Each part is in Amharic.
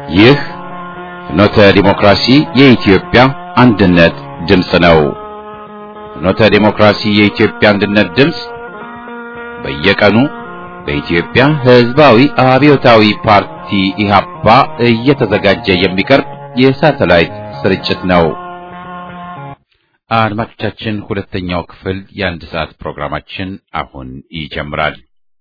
ይህ ፍኖተ ዲሞክራሲ የኢትዮጵያ አንድነት ድምፅ ነው። ፍኖተ ዲሞክራሲ የኢትዮጵያ አንድነት ድምፅ በየቀኑ በኢትዮጵያ ሕዝባዊ አብዮታዊ ፓርቲ ኢህአፓ እየተዘጋጀ የሚቀርብ የሳተላይት ስርጭት ነው። አድማጮቻችን፣ ሁለተኛው ክፍል የአንድ ሰዓት ፕሮግራማችን አሁን ይጀምራል።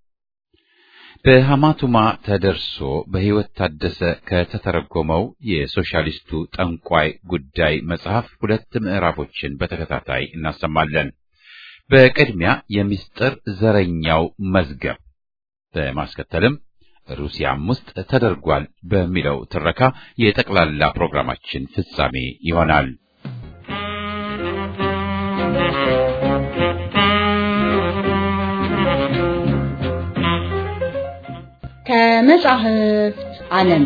በሐማቱማ ተደርሶ በሕይወት ታደሰ ከተተረጎመው የሶሻሊስቱ ጠንቋይ ጉዳይ መጽሐፍ ሁለት ምዕራፎችን በተከታታይ እናሰማለን። በቅድሚያ የምስጢር ዘረኛው መዝገብ፣ በማስከተልም ሩሲያም ውስጥ ተደርጓል በሚለው ትረካ የጠቅላላ ፕሮግራማችን ፍጻሜ ይሆናል። ከመጻሕፍት ዓለም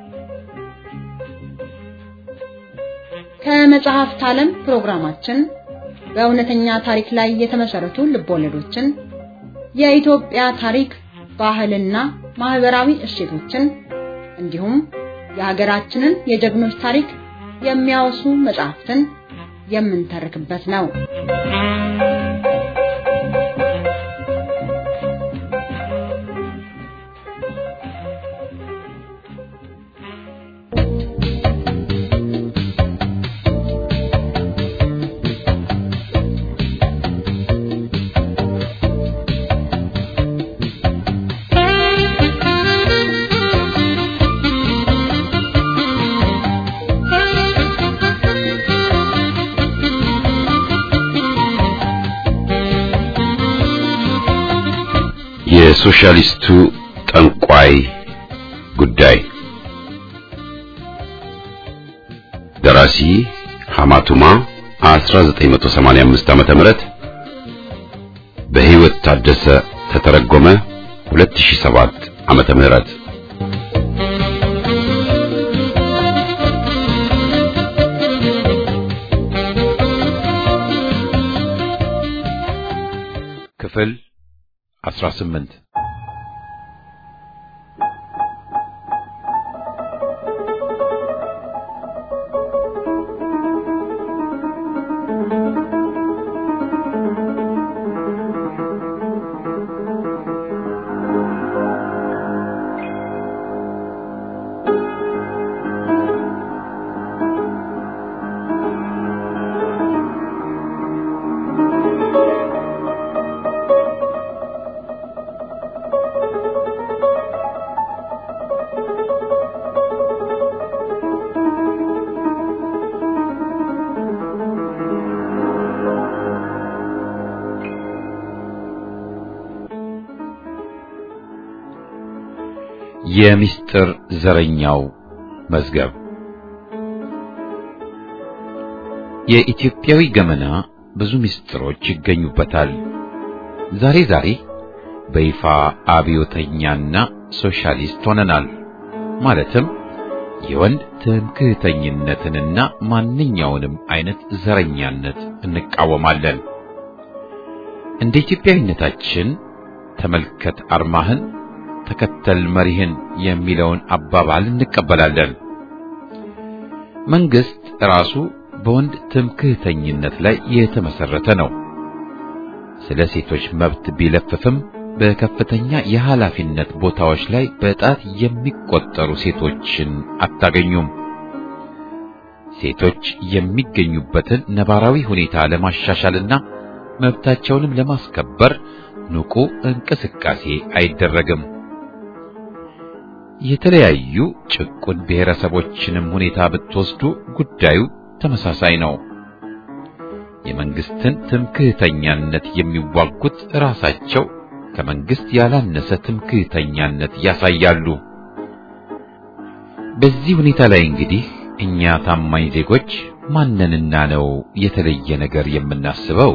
ከመጽሐፍት ዓለም ፕሮግራማችን በእውነተኛ ታሪክ ላይ የተመሰረቱ ልቦለዶችን፣ የኢትዮጵያ ታሪክ፣ ባህልና ማህበራዊ እሴቶችን እንዲሁም የሀገራችንን የጀግኖች ታሪክ የሚያወሱ መጽሐፍትን የምንተርክበት ነው። የሶሻሊስቱ ጠንቋይ ጉዳይ ደራሲ ሐማቱማ 1985 ዓመተ ምህረት በሕይወት ታደሰ ተተረጎመ 2007 ዓመተ ምህረት ክፍል 18 የምስጢር ዘረኛው መዝገብ የኢትዮጵያዊ ገመና ብዙ ምስጢሮች ይገኙበታል። ዛሬ ዛሬ በይፋ አብዮተኛና ሶሻሊስት ሆነናል። ማለትም የወንድ ትምክህተኝነትንና ማንኛውንም አይነት ዘረኛነት እንቃወማለን። እንደ ኢትዮጵያዊነታችን ተመልከት አርማህን ተከተል መሪህን የሚለውን አባባል እንቀበላለን። መንግስት ራሱ በወንድ ትምክህተኝነት ላይ የተመሰረተ ነው። ስለ ሴቶች መብት ቢለፍፍም በከፍተኛ የኃላፊነት ቦታዎች ላይ በጣት የሚቆጠሩ ሴቶችን አታገኙም። ሴቶች የሚገኙበትን ነባራዊ ሁኔታ ለማሻሻልና መብታቸውንም ለማስከበር ንቁ እንቅስቃሴ አይደረግም። የተለያዩ ጭቁን ብሔረሰቦችንም ሁኔታ ብትወስዱ ጉዳዩ ተመሳሳይ ነው። የመንግስትን ትምክህተኛነት የሚዋጉት ራሳቸው ከመንግስት ያላነሰ ትምክህተኛነት ያሳያሉ። በዚህ ሁኔታ ላይ እንግዲህ እኛ ታማኝ ዜጎች ማንንና ነው የተለየ ነገር የምናስበው?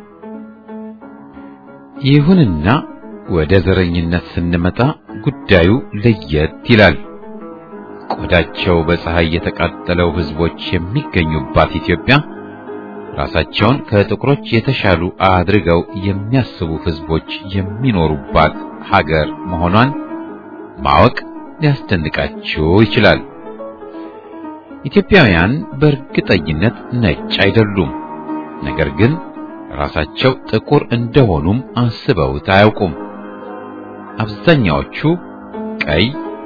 ይሁንና ወደ ዘረኝነት ስንመጣ ጉዳዩ ለየት ይላል። ቆዳቸው በፀሐይ የተቃጠለው ህዝቦች የሚገኙባት ኢትዮጵያ ራሳቸውን ከጥቁሮች የተሻሉ አድርገው የሚያስቡ ህዝቦች የሚኖሩባት ሀገር መሆኗን ማወቅ ሊያስደንቃችሁ ይችላል። ኢትዮጵያውያን በእርግጠኝነት ነጭ አይደሉም። ነገር ግን ራሳቸው ጥቁር እንደሆኑም አስበውት አያውቁም። አብዛኛዎቹ ቀይ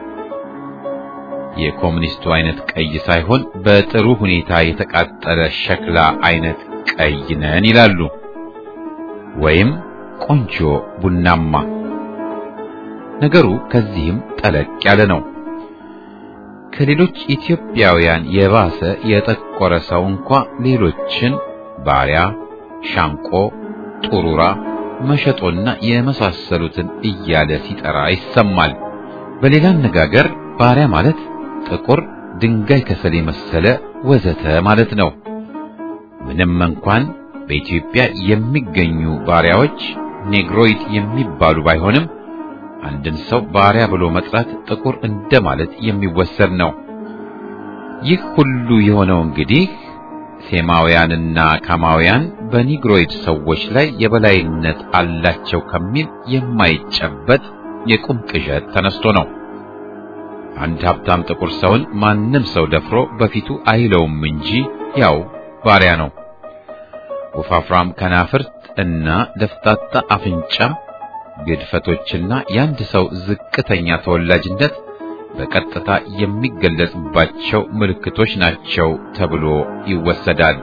የኮሙኒስቱ አይነት ቀይ ሳይሆን በጥሩ ሁኔታ የተቃጠለ ሸክላ አይነት ቀይ ነን ይላሉ፣ ወይም ቆንጆ ቡናማ። ነገሩ ከዚህም ጠለቅ ያለ ነው። ከሌሎች ኢትዮጵያውያን የባሰ የጠቆረ ሰው እንኳ ሌሎችን ባሪያ፣ ሻንቆ፣ ጡሩራ፣ መሸጦና የመሳሰሉትን እያለ ሲጠራ ይሰማል። በሌላ አነጋገር ባሪያ ማለት ጥቁር ድንጋይ ከሰል የመሰለ ወዘተ ማለት ነው። ምንም እንኳን በኢትዮጵያ የሚገኙ ባሪያዎች ኔግሮይድ የሚባሉ ባይሆንም አንድን ሰው ባሪያ ብሎ መጥራት ጥቁር እንደማለት የሚወሰድ ነው። ይህ ሁሉ የሆነው እንግዲህ ሴማውያንና ካማውያን በኒግሮይድ ሰዎች ላይ የበላይነት አላቸው ከሚል የማይጨበጥ የቁም ቅዠት ተነስቶ ነው። አንድ ሀብታም ጥቁር ሰውን ማንም ሰው ደፍሮ በፊቱ አይለውም እንጂ ያው ባሪያ ነው። ወፋፍራም ከናፍርት እና ደፍጣጣ አፍንጫ ግድፈቶችና የአንድ ሰው ዝቅተኛ ተወላጅነት በቀጥታ የሚገለጽባቸው ምልክቶች ናቸው ተብሎ ይወሰዳል።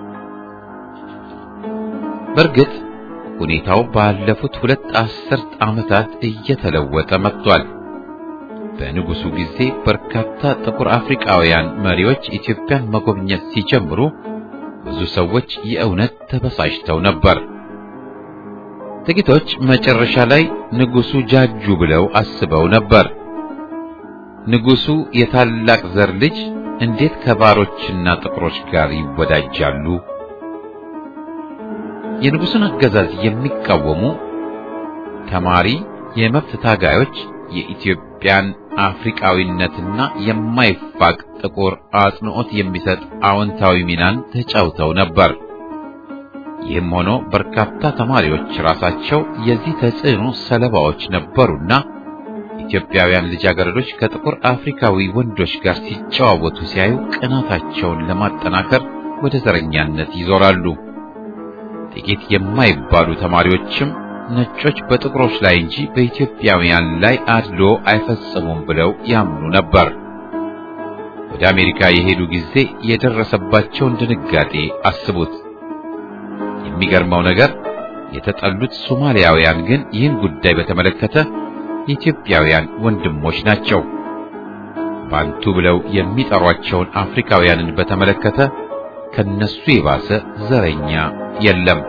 በእርግጥ ሁኔታው ባለፉት ሁለት አስርት ዓመታት እየተለወጠ መጥቷል። በንጉሱ ጊዜ በርካታ ጥቁር አፍሪካውያን መሪዎች ኢትዮጵያን መጎብኘት ሲጀምሩ ብዙ ሰዎች የእውነት ተበሳጭተው ነበር። ጥቂቶች መጨረሻ ላይ ንጉሱ ጃጁ ብለው አስበው ነበር። ንጉሱ የታላቅ ዘር ልጅ እንዴት ከባሮችና ጥቁሮች ጋር ይወዳጃሉ? የንጉሱን አገዛዝ የሚቃወሙ ተማሪ የመብት ታጋዮች የኢትዮጵያን አፍሪካዊነትና የማይፋቅ ጥቁር አጽንዖት የሚሰጥ አዎንታዊ ሚናን ተጫውተው ነበር። ይህም ሆኖ በርካታ ተማሪዎች ራሳቸው የዚህ ተጽዕኖ ሰለባዎች ነበሩና ኢትዮጵያውያን ልጃገረዶች ከጥቁር አፍሪካዊ ወንዶች ጋር ሲጨዋወቱ ሲያዩ ቅናታቸውን ለማጠናከር ወደ ዘረኛነት ይዞራሉ። ጥቂት የማይባሉ ተማሪዎችም ነጮች በጥቁሮች ላይ እንጂ በኢትዮጵያውያን ላይ አድሎ አይፈጽሙም ብለው ያምኑ ነበር። ወደ አሜሪካ የሄዱ ጊዜ የደረሰባቸውን ድንጋጤ አስቡት። የሚገርመው ነገር የተጠሉት ሶማሊያውያን ግን ይህን ጉዳይ በተመለከተ የኢትዮጵያውያን ወንድሞች ናቸው። ባንቱ ብለው የሚጠሯቸውን አፍሪካውያንን በተመለከተ ከነሱ የባሰ ዘረኛ የለም።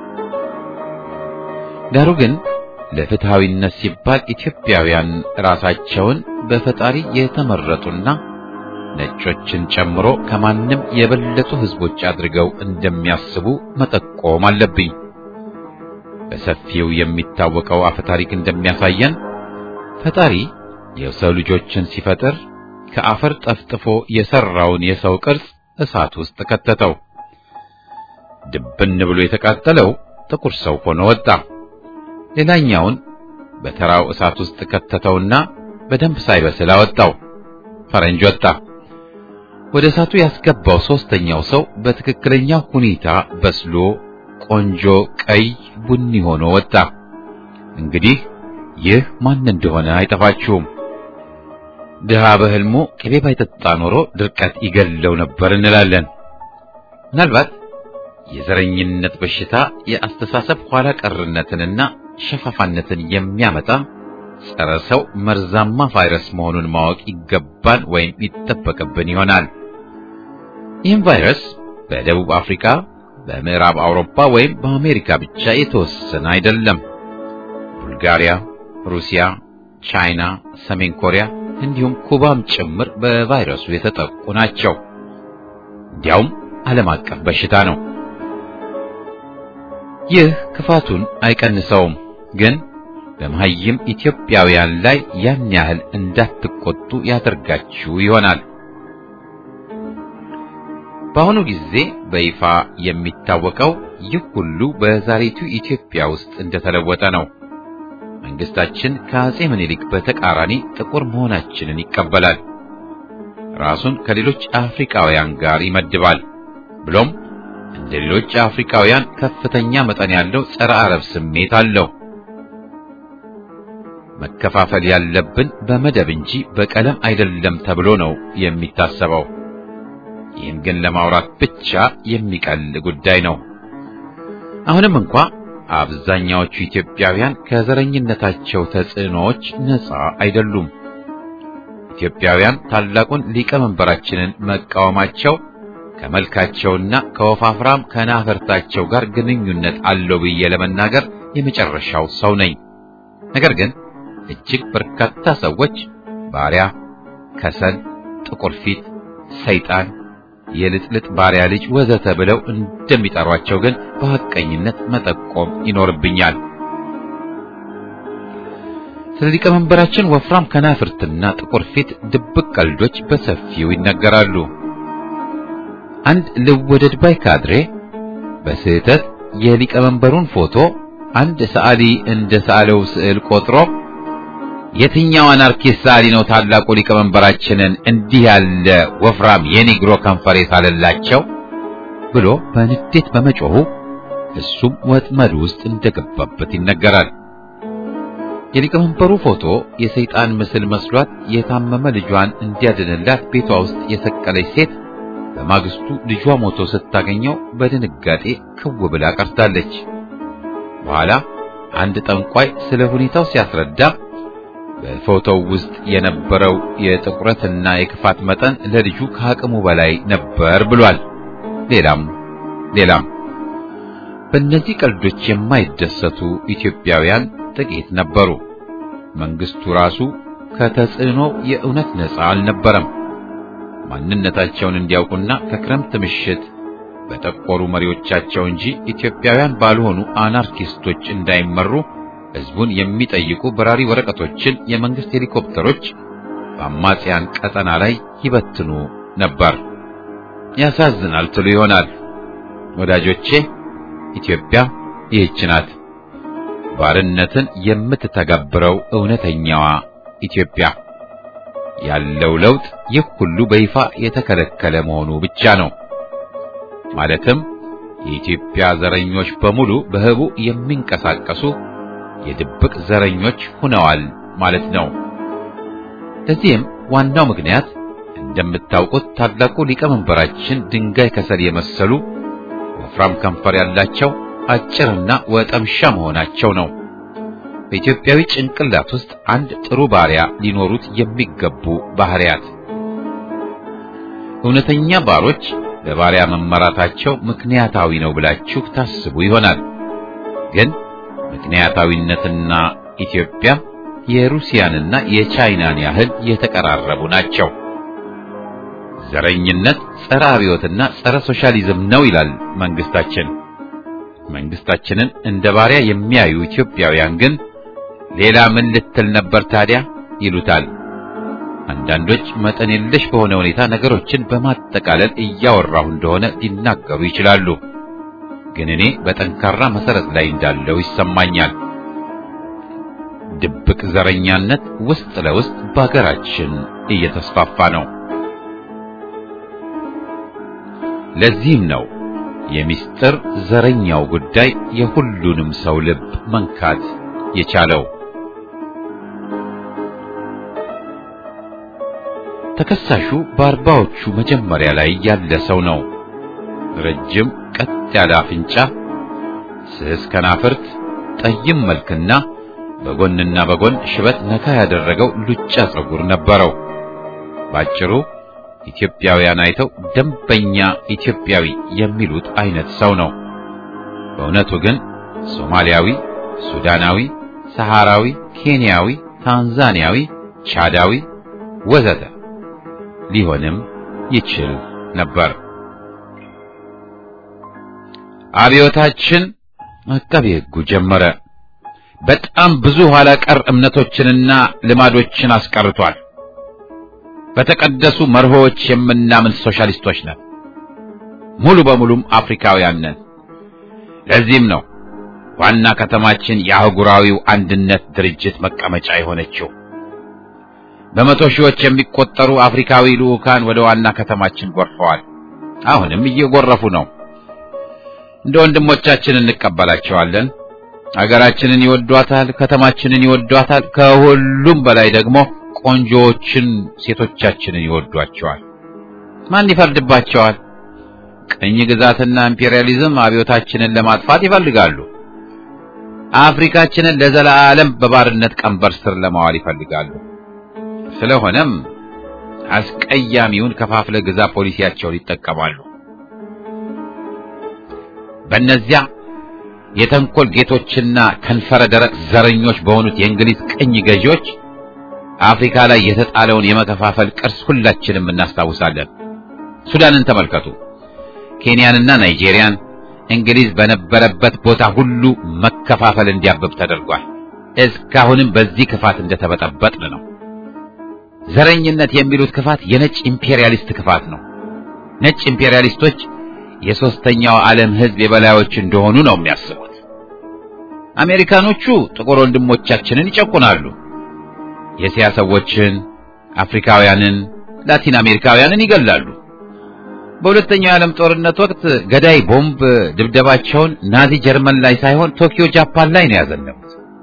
ዳሩ ግን ለፍትሃዊነት ሲባል ኢትዮጵያውያን ራሳቸውን በፈጣሪ የተመረጡና ነጮችን ጨምሮ ከማንም የበለጡ ሕዝቦች አድርገው እንደሚያስቡ መጠቆም አለብኝ። በሰፊው የሚታወቀው አፈታሪክ እንደሚያሳየን ፈጣሪ የሰው ልጆችን ሲፈጥር ከአፈር ጠፍጥፎ የሰራውን የሰው ቅርጽ እሳት ውስጥ ከተተው። ድብን ብሎ የተቃጠለው ጥቁር ሰው ሆኖ ወጣ። ሌላኛውን በተራው እሳት ውስጥ ከተተውና በደንብ ሳይበስል አወጣው። ፈረንጅ ወጣ። ወደ እሳቱ ያስገባው ሶስተኛው ሰው በትክክለኛው ሁኔታ በስሎ ቆንጆ ቀይ ቡኒ ሆኖ ወጣ። እንግዲህ ይህ ማን እንደሆነ አይጠፋችሁም። ድሃ በሕልሙ ቅቤ ባይጠጣ ኖሮ ድርቀት ይገለው ነበር እንላለን። ምናልባት የዘረኝነት በሽታ የአስተሳሰብ ኋላ ቀርነትንና ሸፋፋነትን የሚያመጣ ጸረ ሰው መርዛማ ቫይረስ መሆኑን ማወቅ ይገባን ወይም ይጠበቅብን ይሆናል። ይህም ቫይረስ በደቡብ አፍሪካ፣ በምዕራብ አውሮፓ ወይም በአሜሪካ ብቻ የተወሰነ አይደለም። ቡልጋሪያ፣ ሩሲያ፣ ቻይና፣ ሰሜን ኮሪያ እንዲሁም ኩባም ጭምር በቫይረሱ የተጠቁ ናቸው። እንዲያውም ዓለም አቀፍ በሽታ ነው። ይህ ክፋቱን አይቀንሰውም፣ ግን በመሐይም ኢትዮጵያውያን ላይ ያን ያህል እንዳትቆጡ ያደርጋችሁ ይሆናል። በአሁኑ ጊዜ በይፋ የሚታወቀው ይህ ሁሉ በዛሬቱ ኢትዮጵያ ውስጥ እንደተለወጠ ነው። መንግስታችን ከአጼ ምኒልክ በተቃራኒ ጥቁር መሆናችንን ይቀበላል። ራሱን ከሌሎች አፍሪካውያን ጋር ይመድባል። ብሎም እንደ ሌሎች አፍሪካውያን ከፍተኛ መጠን ያለው ጸረ አረብ ስሜት አለው። መከፋፈል ያለብን በመደብ እንጂ በቀለም አይደለም ተብሎ ነው የሚታሰበው። ይህን ግን ለማውራት ብቻ የሚቀል ጉዳይ ነው። አሁንም እንኳ አብዛኛዎቹ ኢትዮጵያውያን ከዘረኝነታቸው ተጽዕኖዎች ነፃ አይደሉም። ኢትዮጵያውያን ታላቁን ሊቀመንበራችንን መቃወማቸው ከመልካቸውና ከወፋፍራም ከናፈርታቸው ጋር ግንኙነት አለው ብዬ ለመናገር የመጨረሻው ሰው ነኝ። ነገር ግን እጅግ በርካታ ሰዎች ባሪያ፣ ከሰል፣ ጥቁር ፊት፣ ሰይጣን፣ የልጥልጥ ባሪያ ልጅ ወዘተ ብለው እንደሚጠሯቸው ግን በሐቀኝነት መጠቆም ይኖርብኛል። ስለ ሊቀመንበራችን ወፍራም ከናፍርትና ጥቁር ፊት ድብቅ ቀልዶች በሰፊው ይነገራሉ። አንድ ልወደድ ባይ ካድሬ በስህተት የሊቀመንበሩን ፎቶ አንድ ሰዓሊ እንደ ሳለው ስዕል ቆጥሮ የትኛው አናርኪስት ሰዓሊ ነው ታላቁ ሊቀመንበራችንን እንዲህ ያለ ወፍራም የኒግሮ ከንፈር የሳለላቸው ብሎ በንዴት በመጮሁ እሱም ወጥመድ ውስጥ እንደገባበት ይነገራል። የሊቀመንበሩ ፎቶ የሰይጣን ምስል መስሏት የታመመ ልጇን እንዲያድንላት ቤቷ ውስጥ የሰቀለች ሴት በማግስቱ ልጇ ሞቶ ስታገኘው በድንጋጤ ክው ብላ ቀርታለች። በኋላ አንድ ጠንቋይ ስለ ሁኔታው ሲያስረዳ በፎቶው ውስጥ የነበረው የጥቁረትና የክፋት መጠን ለልጁ ከአቅሙ በላይ ነበር ብሏል። ሌላም ሌላም። በእነዚህ ቀልዶች የማይደሰቱ ኢትዮጵያውያን ጥቂት ነበሩ። መንግስቱ ራሱ ከተጽዕኖ የእውነት ነፃ አልነበረም። ማንነታቸውን እንዲያውቁና ከክረምት ምሽት በጠቆሩ መሪዎቻቸው እንጂ ኢትዮጵያውያን ባልሆኑ አናርኪስቶች እንዳይመሩ ሕዝቡን የሚጠይቁ በራሪ ወረቀቶችን የመንግስት ሄሊኮፕተሮች በአማጽያን ቀጠና ላይ ይበትኑ ነበር። ያሳዝናል ትሉ ይሆናል። ወዳጆቼ ኢትዮጵያ ይህች ናት፣ ባርነትን የምትተገብረው እውነተኛዋ ኢትዮጵያ። ያለው ለውጥ ይህ ሁሉ በይፋ የተከለከለ መሆኑ ብቻ ነው። ማለትም የኢትዮጵያ ዘረኞች በሙሉ በህቡ የሚንቀሳቀሱ የድብቅ ዘረኞች ሆነዋል ማለት ነው። ለዚህም ዋናው ምክንያት እንደምታውቁት ታላቁ ሊቀመንበራችን ድንጋይ ከሰል የመሰሉ ወፍራም ከንፈር ያላቸው አጭርና ወጠምሻ መሆናቸው ነው። በኢትዮጵያዊ ጭንቅላት ውስጥ አንድ ጥሩ ባሪያ ሊኖሩት የሚገቡ ባህሪያት። እውነተኛ ባሮች በባሪያ መመራታቸው ምክንያታዊ ነው ብላችሁ ታስቡ ይሆናል። ግን ምክንያታዊነትና ኢትዮጵያ የሩሲያንና የቻይናን ያህል የተቀራረቡ ናቸው። ዘረኝነት ጸረ አብዮትና ጸረ ሶሻሊዝም ነው ይላል መንግስታችን። መንግስታችንን እንደ ባሪያ የሚያዩ ኢትዮጵያውያን ግን ሌላ ምን ልትል ነበር ታዲያ ይሉታል። አንዳንዶች መጠን የለሽ በሆነ ሁኔታ ነገሮችን በማጠቃለል እያወራሁ እንደሆነ ሊናገሩ ይችላሉ። ግን እኔ በጠንካራ መሰረት ላይ እንዳለው ይሰማኛል። ድብቅ ዘረኛነት ውስጥ ለውስጥ በሀገራችን እየተስፋፋ ነው። ለዚህም ነው የሚስጥር ዘረኛው ጉዳይ የሁሉንም ሰው ልብ መንካት የቻለው። ተከሳሹ በአርባዎቹ መጀመሪያ ላይ ያለ ሰው ነው። ረጅም ቀጥ ያለ አፍንጫ፣ ስስ ከናፍርት፣ ጠይም መልክና በጎንና በጎን ሽበት ነካ ያደረገው ሉጫ ጸጉር ነበረው። ባጭሩ ኢትዮጵያውያን አይተው ደንበኛ ኢትዮጵያዊ የሚሉት አይነት ሰው ነው። በእውነቱ ግን ሶማሊያዊ፣ ሱዳናዊ፣ ሰሃራዊ፣ ኬንያዊ፣ ታንዛኒያዊ፣ ቻዳዊ ወዘተ ሊሆንም ይችል ነበር። አብዮታችን አቃቤ ሕጉ ጀመረ። በጣም ብዙ ኋላ ቀር እምነቶችንና ልማዶችን አስቀርቷል። በተቀደሱ መርሆዎች የምናምን ሶሻሊስቶች ነን። ሙሉ በሙሉም አፍሪካውያን ነን። ለዚህም ነው ዋና ከተማችን የአህጉራዊው አንድነት ድርጅት መቀመጫ የሆነችው። በመቶ ሺዎች የሚቆጠሩ አፍሪካዊ ልዑካን ወደ ዋና ከተማችን ጎርፈዋል። አሁንም እየጎረፉ ነው። እንደ ወንድሞቻችን እንቀበላቸዋለን። አገራችንን ይወዷታል፣ ከተማችንን ይወዷታል። ከሁሉም በላይ ደግሞ ቆንጆዎችን ሴቶቻችንን ይወዷቸዋል። ማን ይፈርድባቸዋል? ቅኝ ግዛትና ኢምፔሪያሊዝም አብዮታችንን ለማጥፋት ይፈልጋሉ። አፍሪካችንን ለዘላለም በባርነት ቀንበር ስር ለማዋል ይፈልጋሉ። ስለሆነም አስቀያሚውን ከፋፍለ ግዛ ፖሊሲያቸውን ይጠቀማሉ። በእነዚያ የተንኮል ጌቶችና ከንፈረ ደረቅ ዘረኞች በሆኑት የእንግሊዝ ቅኝ ገዢዎች አፍሪካ ላይ የተጣለውን የመከፋፈል ቅርስ ሁላችንም እናስታውሳለን። ሱዳንን ተመልከቱ። ኬንያንና ናይጄሪያን እንግሊዝ በነበረበት ቦታ ሁሉ መከፋፈል እንዲያብብ ተደርጓል። እስካሁንም በዚህ ክፋት እንደተበጠበጥን ነው። ዘረኝነት የሚሉት ክፋት የነጭ ኢምፔሪያሊስት ክፋት ነው። ነጭ ኢምፔሪያሊስቶች የሶስተኛው ዓለም ሕዝብ የበላዮች እንደሆኑ ነው የሚያስቡት። አሜሪካኖቹ ጥቁር ወንድሞቻችንን ይጨቁናሉ። የእስያ ሰዎችን፣ አፍሪካውያንን፣ ላቲን አሜሪካውያንን ይገላሉ። በሁለተኛው የዓለም ጦርነት ወቅት ገዳይ ቦምብ ድብደባቸውን ናዚ ጀርመን ላይ ሳይሆን ቶኪዮ ጃፓን ላይ ነው ያዘነቡት።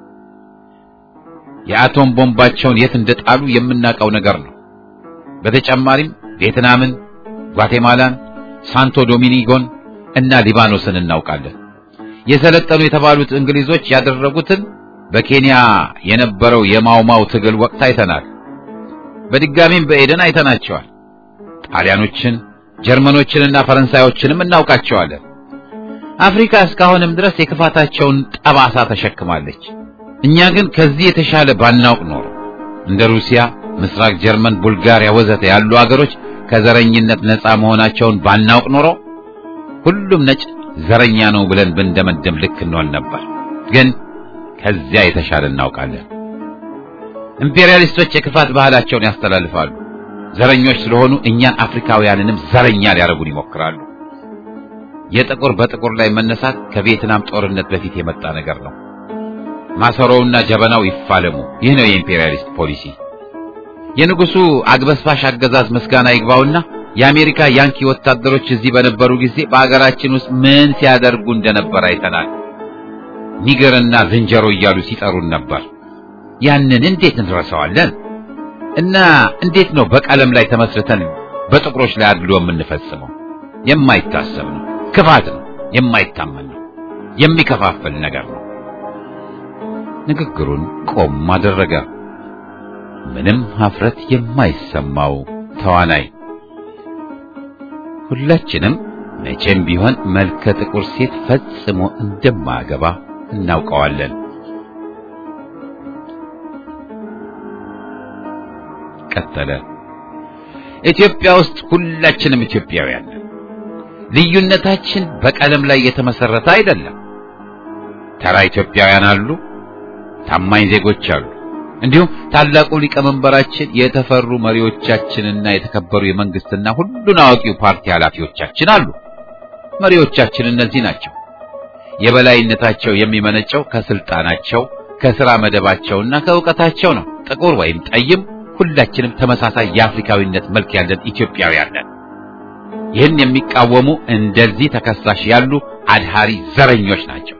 የአቶም ቦምባቸውን የት እንደጣሉ የምናውቀው ነገር ነው። በተጨማሪም ቪየትናምን፣ ጓቴማላን፣ ሳንቶ ዶሚኒጎን እና ሊባኖስን እናውቃለን። የሰለጠኑ የተባሉት እንግሊዞች ያደረጉትን በኬንያ የነበረው የማውማው ትግል ወቅት አይተናል። በድጋሚም በኤደን አይተናቸዋል። ጣሊያኖችን ጀርመኖችንና ፈረንሳዮችንም እናውቃቸዋለን። አፍሪካ እስካሁንም ድረስ የክፋታቸውን ጠባሳ ተሸክማለች። እኛ ግን ከዚህ የተሻለ ባናውቅ ኖሮ እንደ ሩሲያ፣ ምስራቅ ጀርመን፣ ቡልጋሪያ ወዘተ ያሉ አገሮች ከዘረኝነት ነፃ መሆናቸውን ባናውቅ ኖሮ ሁሉም ነጭ ዘረኛ ነው ብለን ብንደመደም ልክ እንሆን ነበር። ግን ከዚያ የተሻለ እናውቃለን። ኢምፔሪያሊስቶች የክፋት ባህላቸውን ያስተላልፋሉ። ዘረኞች ስለሆኑ እኛን አፍሪካውያንንም ዘረኛ ሊያደርጉን ይሞክራሉ። የጥቁር በጥቁር ላይ መነሳት ከቪየትናም ጦርነት በፊት የመጣ ነገር ነው። ማሰሮውና ጀበናው ይፋለሙ። ይህ ነው የኢምፔሪያሊስት ፖሊሲ። የንጉሱ አግበስባሽ አገዛዝ ምስጋና ይግባውና የአሜሪካ ያንኪ ወታደሮች እዚህ በነበሩ ጊዜ በአገራችን ውስጥ ምን ሲያደርጉ እንደነበር አይተናል። ኒገርና ዝንጀሮ እያሉ ሲጠሩን ነበር። ያንን እንዴት እንረሳዋለን? እና እንዴት ነው በቀለም ላይ ተመስርተን በጥቁሮች ላይ አድሎ የምንፈጽመው? የማይታሰብ ነው። ክፋት ነው። የማይታመን ነው። የሚከፋፍል ነገር ነው። ንግግሩን ቆም አደረገ። ምንም ሀፍረት የማይሰማው ተዋናይ። ሁላችንም መቼም ቢሆን መልከ ጥቁር ሴት ፈጽሞ እንደማያገባ እናውቀዋለን። ቀጠለ። ኢትዮጵያ ውስጥ ሁላችንም ኢትዮጵያውያን ነን። ልዩነታችን በቀለም ላይ የተመሰረተ አይደለም። ተራ ኢትዮጵያውያን አሉ፣ ታማኝ ዜጎች አሉ። እንዲሁም ታላቁ ሊቀመንበራችን፣ የተፈሩ መሪዎቻችንና የተከበሩ የመንግስትና ሁሉን አዋቂው ፓርቲ ኃላፊዎቻችን አሉ። መሪዎቻችን እነዚህ ናቸው። የበላይነታቸው የሚመነጨው ከስልጣናቸው፣ ከሥራ መደባቸውና ከእውቀታቸው ነው። ጥቁር ወይም ጠይም ሁላችንም ተመሳሳይ የአፍሪካዊነት መልክ ያለን ኢትዮጵያውያን ነን። ይህን የሚቃወሙ እንደዚህ ተከሳሽ ያሉ አድሃሪ ዘረኞች ናቸው።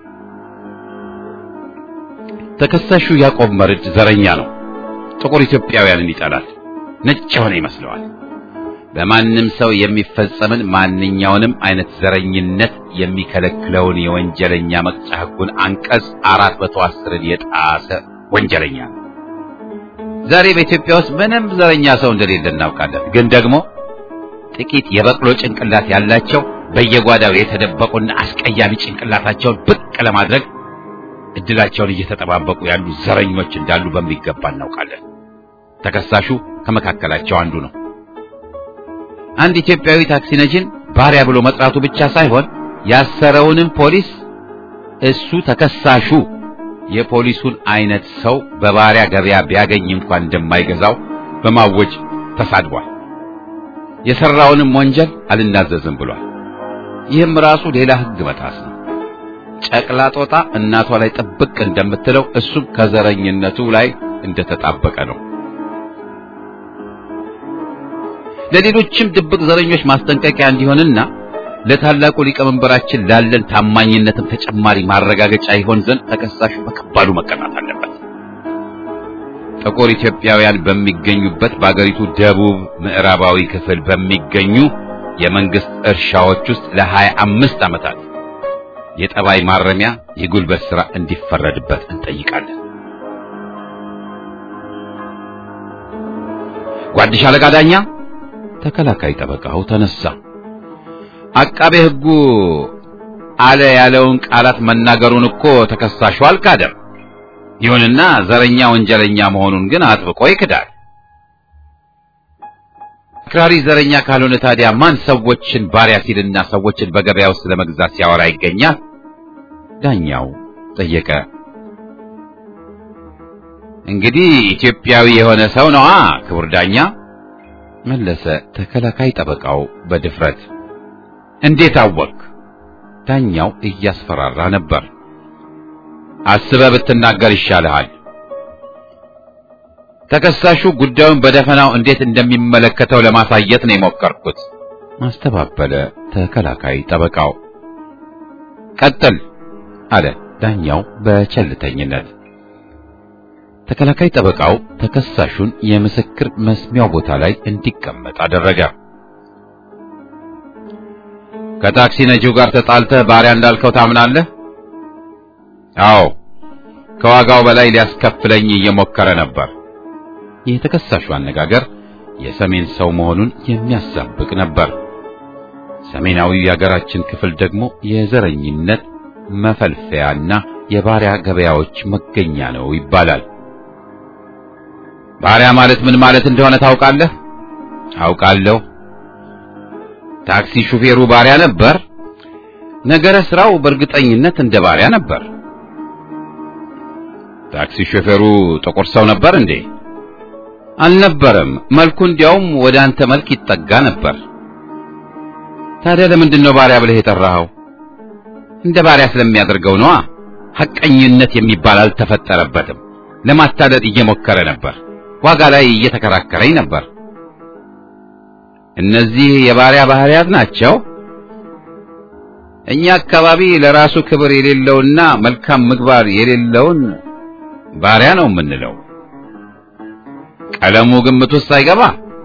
ተከሳሹ ያዕቆብ መርድ ዘረኛ ነው። ጥቁር ኢትዮጵያውያንን ይጠላል። ነጭ የሆነ ይመስለዋል። በማንም ሰው የሚፈጸምን ማንኛውንም አይነት ዘረኝነት የሚከለክለውን የወንጀለኛ መቅጫ ሕጉን አንቀጽ አራት መቶ አስርን የጣሰ ወንጀለኛ ነው። ዛሬ በኢትዮጵያ ውስጥ ምንም ዘረኛ ሰው እንደሌለ እናውቃለን። ግን ደግሞ ጥቂት የበቅሎ ጭንቅላት ያላቸው በየጓዳው የተደበቁና አስቀያሚ ጭንቅላታቸውን ብቅ ለማድረግ እድላቸውን እየተጠባበቁ ያሉ ዘረኞች እንዳሉ በሚገባ እናውቃለን። ተከሳሹ ከመካከላቸው አንዱ ነው። አንድ ኢትዮጵያዊ ታክሲ ነጂን ባሪያ ብሎ መጥራቱ ብቻ ሳይሆን ያሰረውንም ፖሊስ እሱ ተከሳሹ የፖሊሱን አይነት ሰው በባሪያ ገበያ ቢያገኝ እንኳን እንደማይገዛው በማወጅ ተሳድቧል። የሰራውንም ወንጀል አልናዘዝም ብሏል። ይህም ራሱ ሌላ ሕግ መጣስ ነው። ጨቅላ ጦጣ እናቷ ላይ ጥብቅ እንደምትለው እሱም ከዘረኝነቱ ላይ እንደተጣበቀ ነው። ለሌሎችም ድብቅ ዘረኞች ማስጠንቀቂያ እንዲሆንና ለታላቁ ሊቀመንበራችን ላለን ታማኝነትም ተጨማሪ ማረጋገጫ ይሆን ዘንድ ተከሳሹ በከባዱ መቀጣት አለበት። ጥቁር ኢትዮጵያውያን በሚገኙበት በአገሪቱ ደቡብ ምዕራባዊ ክፍል በሚገኙ የመንግስት እርሻዎች ውስጥ ለሀያ አምስት ዓመታት የጠባይ ማረሚያ የጉልበት ሥራ እንዲፈረድበት እንጠይቃለን። ጓድሽ አለቃ ዳኛ ተከላካይ ጠበቃው ተነሳ። አቃቤ ሕጉ አለ ያለውን ቃላት መናገሩን እኮ ተከሳሹ አልካደም። ይሁንና ዘረኛ ወንጀለኛ መሆኑን ግን አጥብቆ ይክዳል። አክራሪ ዘረኛ ካልሆነ ታዲያ ማን ሰዎችን ባሪያ ሲልና ሰዎችን በገበያ ውስጥ ለመግዛት ሲያወራ ይገኛል? ዳኛው ጠየቀ። እንግዲህ ኢትዮጵያዊ የሆነ ሰው ነዋ ክቡር ዳኛ መለሰ ተከላካይ ጠበቃው በድፍረት። እንዴት አወቅ? ዳኛው እያስፈራራ ነበር። አስበህ ብትናገር ይሻልሃል። ተከሳሹ ጉዳዩን በደፈናው እንዴት እንደሚመለከተው ለማሳየት ነው የሞከርኩት። ማስተባበለ ተከላካይ ጠበቃው። ቀጥል አለ ዳኛው በቸልተኝነት። ተከላካይ ጠበቃው ተከሳሹን የምስክር መስሚያው ቦታ ላይ እንዲቀመጥ አደረገ። ከታክሲ ነጂው ጋር ተጣልተህ ባሪያ እንዳልከው ታምናለህ? አዎ፣ ከዋጋው በላይ ሊያስከፍለኝ እየሞከረ ነበር። የተከሳሹ አነጋገር የሰሜን ሰው መሆኑን የሚያሳብቅ ነበር። ሰሜናዊው የሀገራችን ክፍል ደግሞ የዘረኝነት መፈልፈያና የባሪያ ገበያዎች መገኛ ነው ይባላል። ባሪያ ማለት ምን ማለት እንደሆነ ታውቃለህ? አውቃለሁ። ታክሲ ሹፌሩ ባሪያ ነበር። ነገረ ስራው በእርግጠኝነት እንደ ባሪያ ነበር። ታክሲ ሹፌሩ ጥቁር ሰው ነበር እንዴ? አልነበረም። መልኩ እንዲያውም ወደ አንተ መልክ ይጠጋ ነበር። ታዲያ ለምንድን ነው ባሪያ ብለህ የጠራኸው? እንደ ባሪያ ስለሚያደርገው ነዋ። ሐቀኝነት የሚባል አልተፈጠረበትም። ለማታለል እየሞከረ ነበር። ዋጋ ላይ እየተከራከረኝ ነበር። እነዚህ የባሪያ ባህሪያት ናቸው። እኛ አካባቢ ለራሱ ክብር የሌለውና መልካም ምግባር የሌለውን ባሪያ ነው የምንለው። ቀለሙ ግምት ውስጥ አይገባ።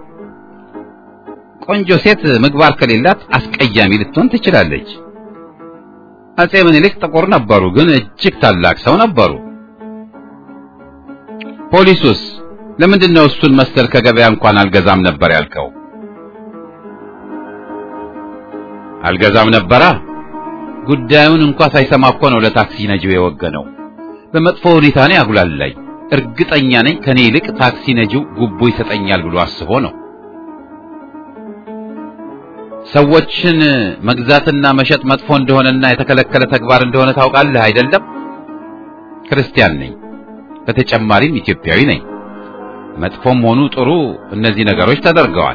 ቆንጆ ሴት ምግባር ከሌላት አስቀያሚ ልትሆን ትችላለች። አጼ ምኒልክ ጥቁር ነበሩ፣ ግን እጅግ ታላቅ ሰው ነበሩ። ፖሊሱስ ለምንድን ነው እሱን መሰል ከገበያ እንኳን አልገዛም ነበር ያልከው? አልገዛም ነበራ። ጉዳዩን እንኳ ሳይሰማ እኮ ነው ለታክሲ ነጂው የወገነው። በመጥፎ ሁኔታ ነው ያጉላላኝ። እርግጠኛ ነኝ ከኔ ይልቅ ታክሲ ነጂው ጉቦ ይሰጠኛል ብሎ አስቦ ነው። ሰዎችን መግዛትና መሸጥ መጥፎ እንደሆነና የተከለከለ ተግባር እንደሆነ ታውቃለህ አይደለም? ክርስቲያን ነኝ፣ በተጨማሪም ኢትዮጵያዊ ነኝ። መጥፎም ሆኑ ጥሩ እነዚህ ነገሮች ተደርገዋል።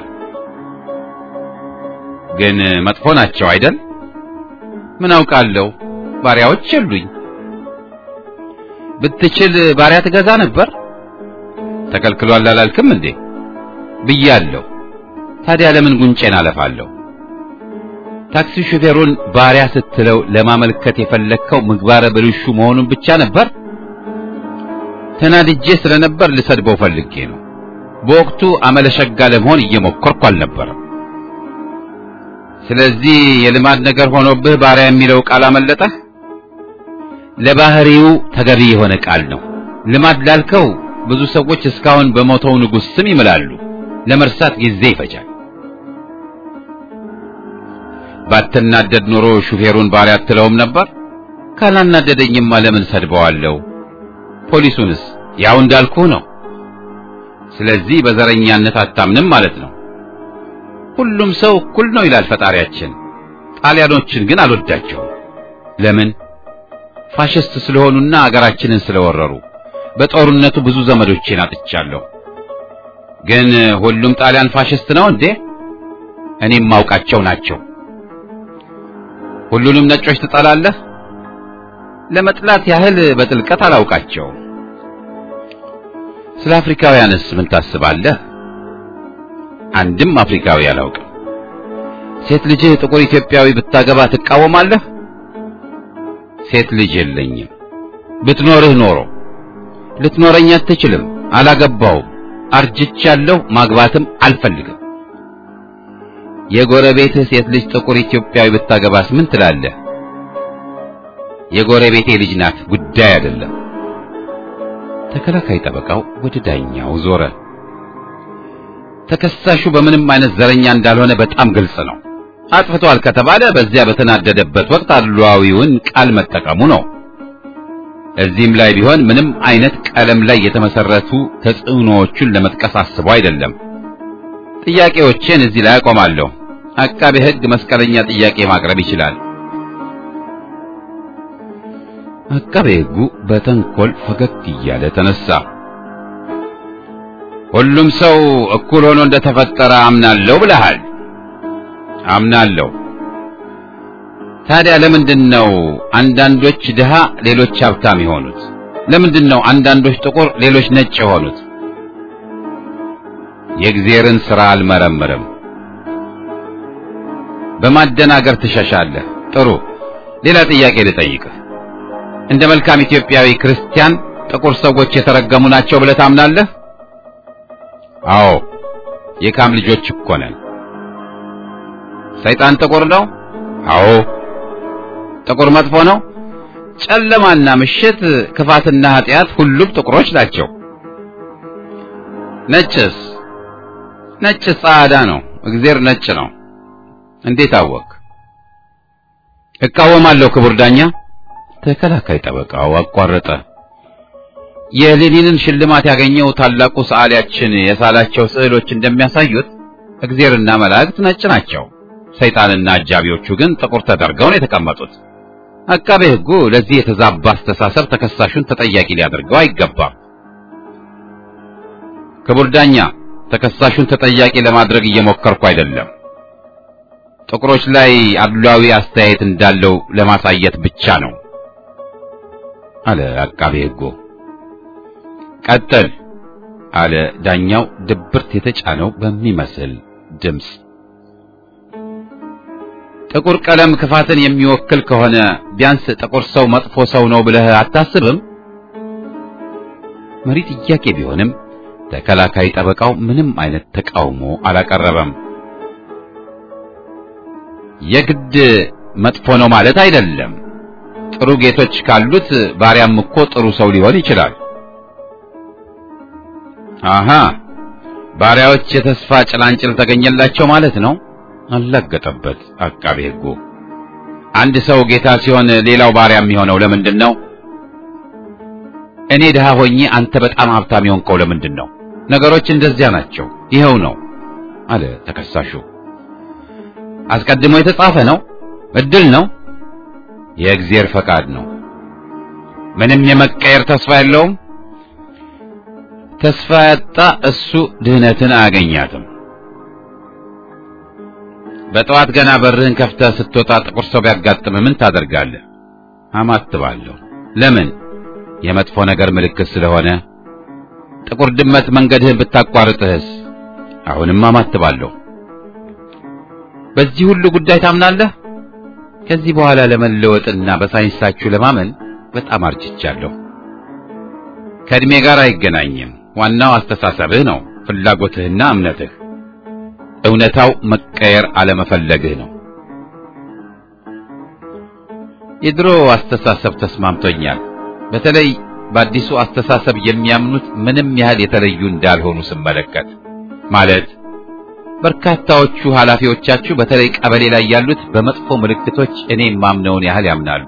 ግን መጥፎ ናቸው አይደል? ምን አውቃለሁ፣ ባሪያዎች የሉኝ። ብትችል ባሪያ ትገዛ ነበር። ተከልክሏል አላልክም እንዴ? ብያለሁ። ታዲያ ለምን ጉንጬን አለፋለሁ? ታክሲ ሹፌሩን ባሪያ ስትለው ለማመልከት የፈለግከው ምግባረ ብልሹ መሆኑን ብቻ ነበር? ተናድጄ ስለነበር ልሰድበው ፈልጌ ነው። በወቅቱ አመለሸጋ ለመሆን እየሞከርኩ አልነበረም። ስለዚህ የልማድ ነገር ሆኖብህ ባሪያ የሚለው ቃል አመለጠህ። ለባህሪው ተገቢ የሆነ ቃል ነው። ልማድ ላልከው ብዙ ሰዎች እስካሁን በሞተው ንጉሥ ስም ይምላሉ። ለመርሳት ጊዜ ይፈጃል። ባትናደድ ኖሮ ሹፌሩን ባሪያ አትለውም ነበር። ካላናደደኝማ ለምን ሰድበዋለሁ? ፖሊሱንስ ያው እንዳልኩህ ነው። ስለዚህ በዘረኛነት አታምንም ማለት ነው። ሁሉም ሰው እኩል ነው ይላል ፈጣሪያችን። ጣሊያኖችን ግን አልወዳቸውም። ለምን? ፋሽስት ስለሆኑና አገራችንን ስለወረሩ። በጦርነቱ ብዙ ዘመዶቼን አጥቻለሁ። ግን ሁሉም ጣሊያን ፋሽስት ነው እንዴ? እኔም ማውቃቸው ናቸው። ሁሉንም ነጮች ትጠላለህ? ለመጥላት ያህል በጥልቀት አላውቃቸውም። ስለ አፍሪካውያንስ ምን ታስባለህ? አንድም አፍሪካዊ አላውቅም። ሴት ልጅህ ጥቁር ኢትዮጵያዊ ብታገባ ትቃወማለህ? ሴት ልጅ የለኝም። ብትኖርህ ኖሮ ልትኖረኝ አትችልም። አላገባውም። አርጅቻለሁ። ማግባትም አልፈልግም። የጎረቤትህ ሴት ልጅ ጥቁር ኢትዮጵያዊ ብታገባስ ምን ትላለህ? የጎረቤቴ ልጅ ናት፣ ጉዳይ አይደለም። ተከላካይ ጠበቃው ወደ ዳኛው ዞረ። ተከሳሹ በምንም አይነት ዘረኛ እንዳልሆነ በጣም ግልጽ ነው። አጥፍቷል ከተባለ በዚያ በተናደደበት ወቅት አድሏዊውን ቃል መጠቀሙ ነው። እዚህም ላይ ቢሆን ምንም አይነት ቀለም ላይ የተመሰረቱ ተጽዕኖዎቹን ለመጥቀስ አስቦ አይደለም። ጥያቄዎችን እዚህ ላይ አቆማለሁ። አቃቤ ሕግ መስቀለኛ ጥያቄ ማቅረብ ይችላል። አቃቤ ሕጉ በተንኮል ፈገግ እያለ ተነሳ። ሁሉም ሰው እኩል ሆኖ እንደተፈጠረ አምናለሁ ብለሃል። አምናለሁ። ታዲያ ለምንድን ነው አንዳንዶች ድሃ ሌሎች ሀብታም የሆኑት? ለምንድን ነው አንዳንዶች ጥቁር ሌሎች ነጭ የሆኑት? የእግዚአብሔርን ሥራ አልመረምርም። በማደናገር ትሸሻለህ። ጥሩ፣ ሌላ ጥያቄ ልጠይቅህ። እንደ መልካም ኢትዮጵያዊ ክርስቲያን ጥቁር ሰዎች የተረገሙ ናቸው ብለህ ታምናለህ? አዎ፣ የካም ልጆች እኮ ነን። ሰይጣን ጥቁር ነው? አዎ። ጥቁር መጥፎ ነው? ጨለማና ምሽት፣ ክፋትና ኃጢአት ሁሉም ጥቁሮች ናቸው። ነጭስ? ነጭ ጻዕዳ ነው። እግዚአብሔር ነጭ ነው። እንዴት አወቅ? እቃወማለሁ ክቡር ዳኛ። ተከላካይ ጠበቃው አቋረጠ። የሌኒንን ሽልማት ያገኘው ታላቁ ሰዓሊያችን የሳላቸው ስዕሎች እንደሚያሳዩት እግዚአብሔርና መላእክት ነጭ ናቸው። ሰይጣንና አጃቢዎቹ ግን ጥቁር ተደርገው ነው የተቀመጡት። አቃቤ ሕጉ ለዚህ የተዛባ አስተሳሰብ ተከሳሹን ተጠያቂ ሊያደርገው አይገባም። ክቡር ዳኛ፣ ተከሳሹን ተጠያቂ ለማድረግ እየሞከርኩ አይደለም። ጥቁሮች ላይ አድሏዊ አስተያየት እንዳለው ለማሳየት ብቻ ነው አለ አቃቤ ሕጉ። ቀጥል አለ ዳኛው ድብርት የተጫነው በሚመስል ድምፅ። ጥቁር ቀለም ክፋትን የሚወክል ከሆነ ቢያንስ ጥቁር ሰው መጥፎ ሰው ነው ብለህ አታስብም? መሪ ጥያቄ ቢሆንም ተከላካይ ጠበቃው ምንም አይነት ተቃውሞ አላቀረበም። የግድ መጥፎ ነው ማለት አይደለም። ጥሩ ጌቶች ካሉት ባሪያም እኮ ጥሩ ሰው ሊሆን ይችላል። አሃ ባሪያዎች የተስፋ ጭላንጭል ተገኘላቸው ማለት ነው። አላገጠበት አቃቤ ሕጉ። አንድ ሰው ጌታ ሲሆን ሌላው ባሪያ የሚሆነው ለምንድን ነው? እኔ ድሃ ሆኜ አንተ በጣም ሀብታም የሆንከው ለምንድን ነው? ነገሮች እንደዚያ ናቸው። ይኸው ነው አለ ተከሳሹ። አስቀድሞ የተጻፈ ነው። እድል ነው። የእግዚአብሔር ፈቃድ ነው። ምንም የመቀየር ተስፋ የለውም። ተስፋ ያጣ እሱ ድህነትን አያገኛትም። በጠዋት ገና በርህን ከፍተህ ስትወጣ ጥቁር ሰው ቢያጋጥምህ ምን ታደርጋለህ? አማትባለሁ። ለምን? የመጥፎ ነገር ምልክት ስለሆነ። ጥቁር ድመት መንገድህን ብታቋርጥህስ? አሁንም አማትባለሁ። በዚህ ሁሉ ጉዳይ ታምናለህ? ከዚህ በኋላ ለመለወጥና በሳይንሳችሁ ለማመን በጣም አርጅቻለሁ። ከእድሜ ጋር አይገናኝም። ዋናው አስተሳሰብህ ነው፣ ፍላጎትህና እምነትህ። እውነታው መቀየር አለመፈለግህ ነው። የድሮ አስተሳሰብ ተስማምቶኛል። በተለይ በአዲሱ አስተሳሰብ የሚያምኑት ምንም ያህል የተለዩ እንዳልሆኑ ስመለከት ማለት በርካታዎቹ ኃላፊዎቻችሁ በተለይ ቀበሌ ላይ ያሉት በመጥፎ ምልክቶች እኔ የማምነውን ያህል ያምናሉ።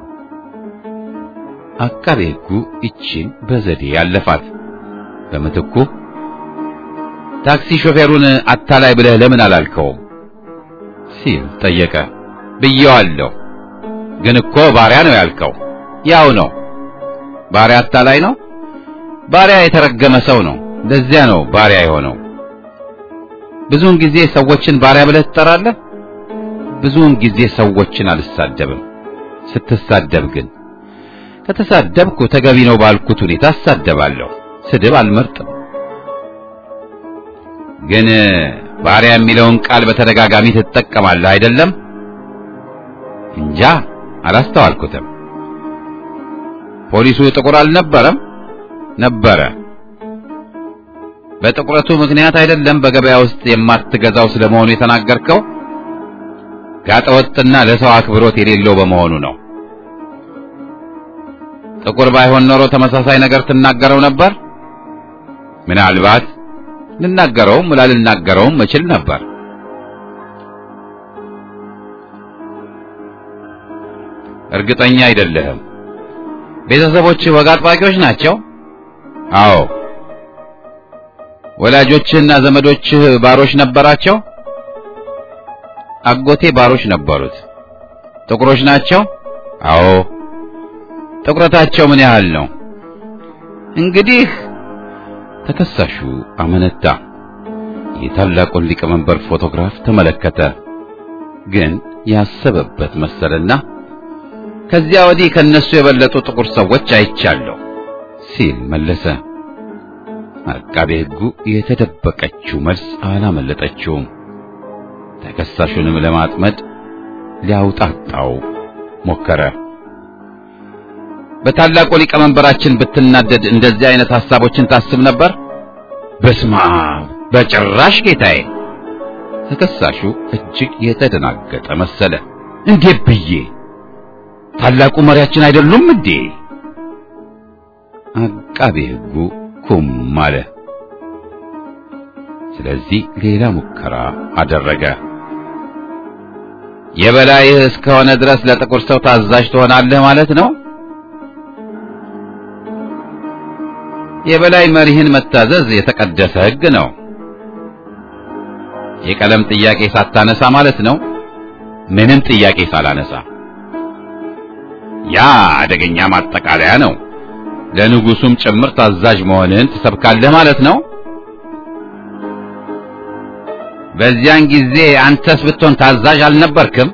አቃቤ ሕጉ ይቺን በዘዴ ያለፋት። በምትኩ ታክሲ ሾፌሩን አታላይ ብለህ ለምን አላልከውም ሲል ጠየቀ። ብየዋለሁ፣ ግን እኮ ባሪያ ነው ያልከው። ያው ነው። ባሪያ አታላይ ነው። ባሪያ የተረገመ ሰው ነው። ለዚያ ነው ባሪያ የሆነው። ብዙውን ጊዜ ሰዎችን ባሪያ ብለህ ትጠራለህ። ብዙውን ጊዜ ሰዎችን አልሳደብም። ስትሳደብ ግን ከተሳደብኩ ተገቢ ነው ባልኩት ሁኔታ እሳደባለሁ። ስድብ አልመርጥም። ግን ባሪያ የሚለውን ቃል በተደጋጋሚ ትጠቀማለህ አይደለም? እንጃ አላስተዋልኩትም። ፖሊሱ ጥቁር አልነበረም? ነበረ። በጥቁረቱ ምክንያት አይደለም በገበያ ውስጥ የማትገዛው ስለመሆኑ የተናገርከው? ጋጠወጥና ለሰው አክብሮት የሌለው በመሆኑ ነው። ጥቁር ባይሆን ኖሮ ተመሳሳይ ነገር ትናገረው ነበር? ምናልባት ልናገረውም ላልናገረውም እችል ነበር። እርግጠኛ አይደለህም። ቤተሰቦችህ ወግ አጥባቂዎች ናቸው? አዎ። ወላጆችህና ዘመዶችህ ባሮች ነበራቸው? አጎቴ ባሮች ነበሩት። ጥቁሮች ናቸው? አዎ። ጥቁረታቸው ምን ያህል ነው? እንግዲህ ተከሳሹ አመነታ። የታላቁን ሊቀመንበር ፎቶግራፍ ተመለከተ። ግን ያሰበበት መሰለና ከዚያ ወዲህ ከነሱ የበለጡ ጥቁር ሰዎች አይቻለሁ ሲል መለሰ። አቃቤ ሕጉ የተደበቀችው መልስ አላመለጠችውም። ተከሳሹንም ለማጥመድ ሊያውጣጣው ሞከረ። በታላቁ ሊቀመንበራችን ብትናደድ እንደዚህ አይነት ሐሳቦችን ታስብ ነበር? በስመ አብ በጭራሽ ጌታዬ። ተከሳሹ እጅግ የተደናገጠ መሰለ። እንዴት ብዬ ታላቁ መሪያችን አይደሉም እንዴ? አቃቤ ሕጉ ኩም አለ። ስለዚህ ሌላ ሙከራ አደረገ። የበላይህ እስከሆነ ድረስ ለጥቁር ሰው ታዛዥ ትሆናለህ ማለት ነው? የበላይ መሪህን መታዘዝ የተቀደሰ ሕግ ነው። የቀለም ጥያቄ ሳታነሳ ማለት ነው? ምንም ጥያቄ ሳላነሳ። ያ አደገኛ ማጠቃለያ ነው። ለንጉሱም ጭምር ታዛዥ መሆንህን ትሰብካለህ ማለት ነው። በዚያን ጊዜ አንተስ ብትሆን ታዛዥ አልነበርክም?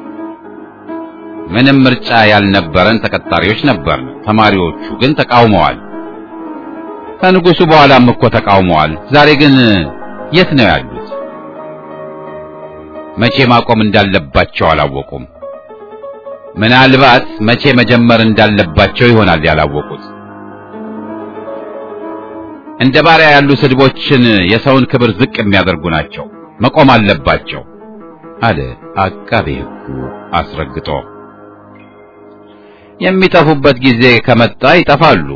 ምንም ምርጫ ያልነበረን ተቀጣሪዎች ነበር። ተማሪዎቹ ግን ተቃውመዋል። ከንጉሱ በኋላም እኮ ተቃውመዋል። ዛሬ ግን የት ነው ያሉት? መቼ ማቆም እንዳለባቸው አላወቁም። ምናልባት መቼ መጀመር እንዳለባቸው ይሆናል ያላወቁት። እንደ ባሪያ ያሉ ስድቦችን የሰውን ክብር ዝቅ የሚያደርጉ ናቸው፣ መቆም አለባቸው አለ አቃቤ ሕጉ አስረግጦ። የሚጠፉበት ጊዜ ከመጣ ይጠፋሉ።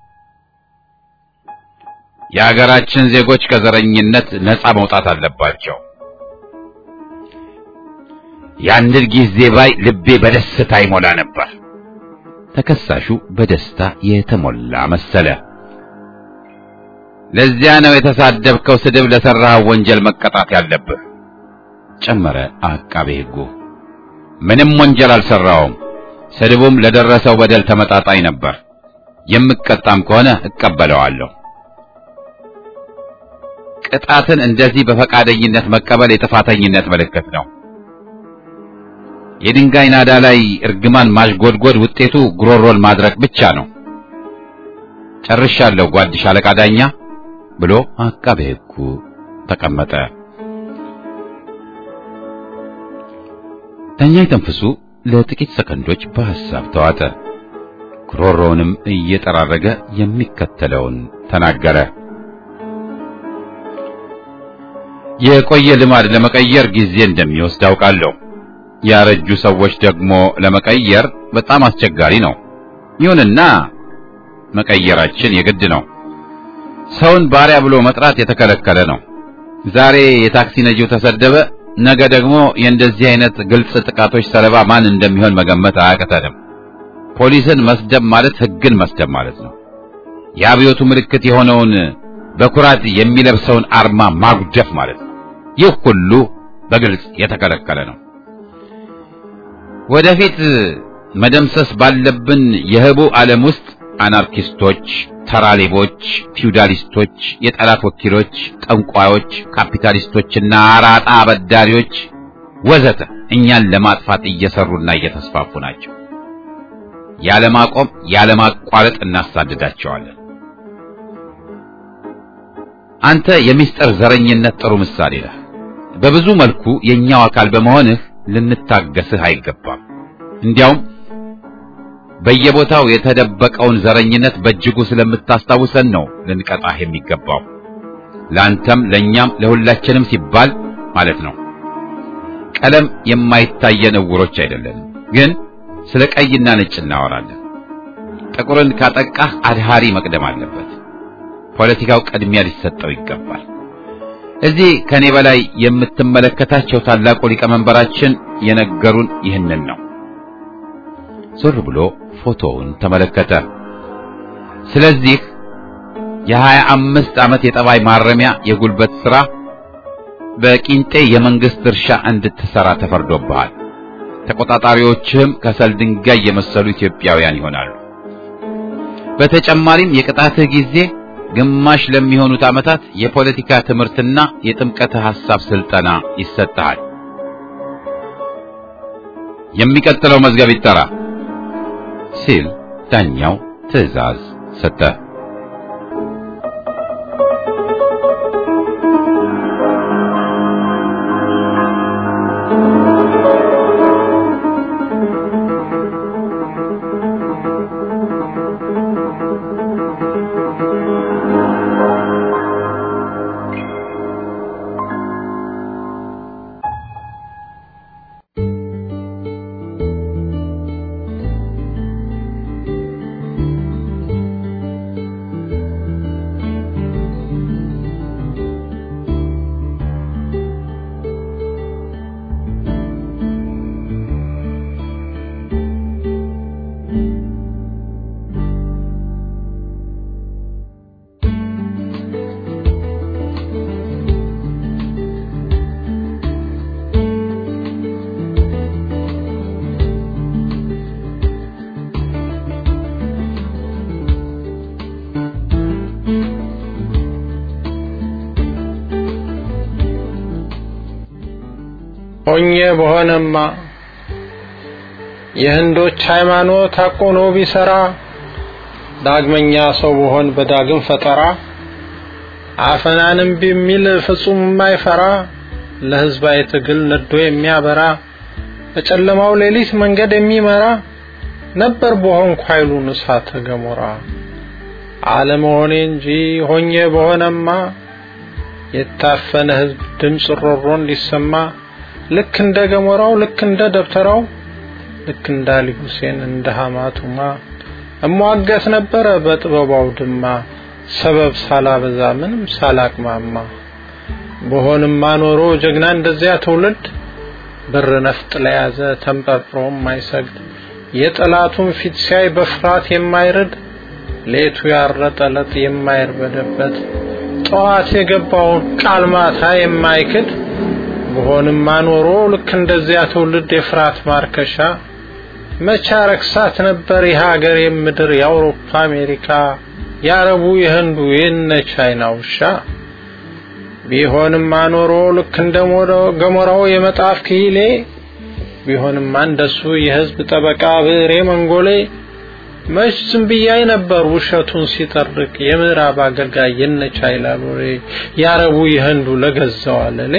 የሀገራችን ዜጎች ከዘረኝነት ነፃ መውጣት አለባቸው። ያንን ጊዜ ባይ ልቤ በደስታ ይሞላ ነበር። ተከሳሹ በደስታ የተሞላ መሰለ። ለዚያ ነው የተሳደብከው ስድብ ለሠራኸው ወንጀል መቀጣት ያለብህ ጨመረ አቃቤ ሕጉ። ምንም ወንጀል አልሠራውም። ስድቡም ለደረሰው በደል ተመጣጣኝ ነበር። የምቀጣም ከሆነ እቀበለዋለሁ። ቅጣትን እንደዚህ በፈቃደኝነት መቀበል የጥፋተኝነት ምልክት ነው። የድንጋይ ናዳ ላይ እርግማን ማሽጎድጎድ ውጤቱ ጉሮሮን ማድረቅ ብቻ ነው። ጨርሻለሁ ጓድ ሻለቃ ዳኛ ብሎ አቃቤ ሕጉ ተቀመጠ። ዳኛ ተንፍሱ ለጥቂት ሰከንዶች በሐሳብ ተዋጠ። ጉሮሮውንም እየጠራረገ የሚከተለውን ተናገረ። የቆየ ልማድ ለመቀየር ጊዜ እንደሚወስድ አውቃለሁ። ያረጁ ሰዎች ደግሞ ለመቀየር በጣም አስቸጋሪ ነው። ይሁንና መቀየራችን የግድ ነው። ሰውን ባሪያ ብሎ መጥራት የተከለከለ ነው። ዛሬ የታክሲ ነጂው ተሰደበ፣ ነገ ደግሞ የእንደዚህ አይነት ግልጽ ጥቃቶች ሰለባ ማን እንደሚሆን መገመት አያቅተንም። ፖሊስን መስደብ ማለት ሕግን መስደብ ማለት ነው። የአብዮቱ ምልክት የሆነውን በኩራት የሚለብሰውን አርማ ማጉደፍ ማለት ነው። ይህ ሁሉ በግልጽ የተከለከለ ነው። ወደፊት መደምሰስ ባለብን የህቡ ዓለም ውስጥ አናርኪስቶች፣ ተራሌቦች፣ ፊውዳሊስቶች፣ የጠላት ወኪሎች፣ ጠንቋዮች፣ ካፒታሊስቶችና አራጣ አበዳሪዎች ወዘተ እኛን ለማጥፋት እየሰሩና እየተስፋፉ ናቸው። ያለማቆም ያለማቋረጥ እናሳድዳቸዋለን። አንተ የሚስጥር ዘረኝነት ጥሩ ምሳሌ ነህ። በብዙ መልኩ የኛው አካል በመሆንህ ልንታገስህ አይገባም። እንዲያውም በየቦታው የተደበቀውን ዘረኝነት በእጅጉ ስለምታስታውሰን ነው ልንቀጣህ የሚገባው። ለአንተም ለእኛም ለሁላችንም ሲባል ማለት ነው። ቀለም የማይታየን እውሮች አይደለንም፣ ግን ስለ ቀይና ነጭ እናወራለን። ጥቁርን ካጠቃህ አድሃሪ መቅደም አለበት። ፖለቲካው ቅድሚያ ሊሰጠው ይገባል። እዚህ ከኔ በላይ የምትመለከታቸው ታላቁ ሊቀመንበራችን የነገሩን ይህንን ነው። ዞር ብሎ ፎቶውን ተመለከተ። ስለዚህ የሀያ አምስት ዓመት የጠባይ ማረሚያ የጉልበት ሥራ በቂንጤ የመንግስት እርሻ እንድትሰራ ተፈርዶብሃል። ተቆጣጣሪዎችህም ከሰል ድንጋይ የመሰሉ ኢትዮጵያውያን ይሆናሉ። በተጨማሪም የቅጣትህ ጊዜ ግማሽ ለሚሆኑት ዓመታት የፖለቲካ ትምህርትና የጥምቀተ ሐሳብ ስልጠና ይሰጥሃል። የሚቀጥለው መዝገብ ይጠራ ሲል ዳኛው ትዕዛዝ ሰጠ። ሆኜ በሆነማ የህንዶች ሃይማኖት አቆኖ ቢሰራ ዳግመኛ ሰው በሆን በዳግም ፈጠራ አፈናንም ቢሚል ፍጹም የማይፈራ ለህዝባዊ ትግል ነዶ የሚያበራ በጨለማው ሌሊት መንገድ የሚመራ ነበር በሆንኩ ኃይሉን እሳተ ገሞራ አለመሆኔ እንጂ ሆኜ በሆነማ የታፈነ ህዝብ ድምፅ ሮሮ እንዲሰማ ልክ እንደ ገሞራው ልክ እንደ ደብተራው ልክ እንደ አሊ ሁሴን እንደ ሐማቱማ እሟገት ነበረ በጥበባው ድማ ሰበብ ሳላበዛ ምንም ሳላቅማማ በሆንማ ኖሮ ጀግና እንደዚያ ትውልድ ብር ነፍጥ ለያዘ ተንጠርጥሮ የማይሰግድ የጠላቱን ፊት ሲያይ በፍርሃት የማይርድ ሌቱ ያረጠለት የማይርበደበት ጠዋት የገባውን ቃል ማታ የማይክድ በሆንማ ኖሮ ልክ እንደዚያ ትውልድ የፍርሃት ማርከሻ መቻ ረክሳት ነበር የሀገር የምድር የአውሮፓ አሜሪካ የአረቡ የህንዱ የነ ቻይና ውሻ ቢሆንማ ኖሮ ልክ እንደ ገሞራው የመጣፍ ክሂሌ ቢሆንማ እንደሱ የህዝብ ጠበቃ ብሬ መንጎሌ መች ዝም ብያይ ነበር ውሸቱን ሲጠርቅ የምዕራብ አገልጋይ የነ ቻይና ሎሬ የአረቡ የህንዱ ለገዛው አለሌ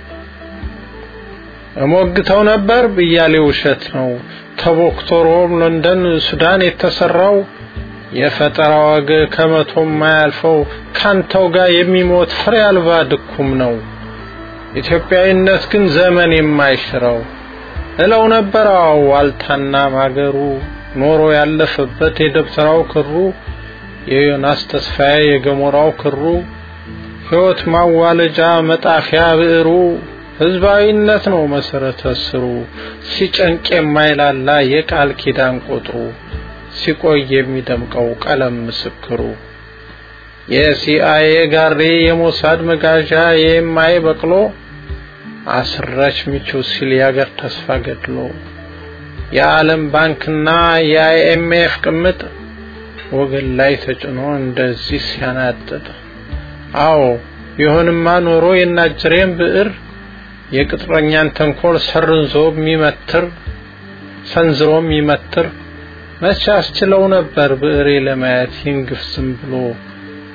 እሞግተው ነበር ብያሌ ውሸት ነው ተቦክቶ ሮም፣ ለንደን፣ ሱዳን የተሰራው የፈጠራ ወግ ከመቶ የማያልፈው ካንተው ጋር የሚሞት ፍሬ አልባ ድኩም ነው። ኢትዮጵያዊነት ግን ዘመን የማይሽረው እለው ነበር አዎ ዋልታና ማገሩ ኖሮ ያለፈበት የደብተራው ክሩ የዮናስ ተስፋዬ የገሞራው ክሩ ሕይወት ማዋለጃ መጣፊያ ብዕሩ ህዝባዊነት ነው መሰረተ ስሩ ሲጨንቅ የማይላላ የቃል ኪዳን ቁጥሩ ሲቆይ የሚደምቀው ቀለም ምስክሩ የሲአይኤ ጋሪ የሞሳድ መጋዣ የማይ በቅሎ አስራች ሚቹ ሲል ያገር ተስፋ ገድሎ የዓለም ባንክና የአይኤምኤፍ ቅምጥ ወገን ላይ ተጭኖ እንደዚህ ሲያናጥጥ አዎ ቢሆንማ ኖሮ የናጅሬን ብዕር የቅጥረኛን ተንኮል ሰርንዞ የሚመትር ሰንዝሮ የሚመትር መቼ አስችለው ነበር ብዕሬ ለማየት ይንግፍ ዝም ብሎ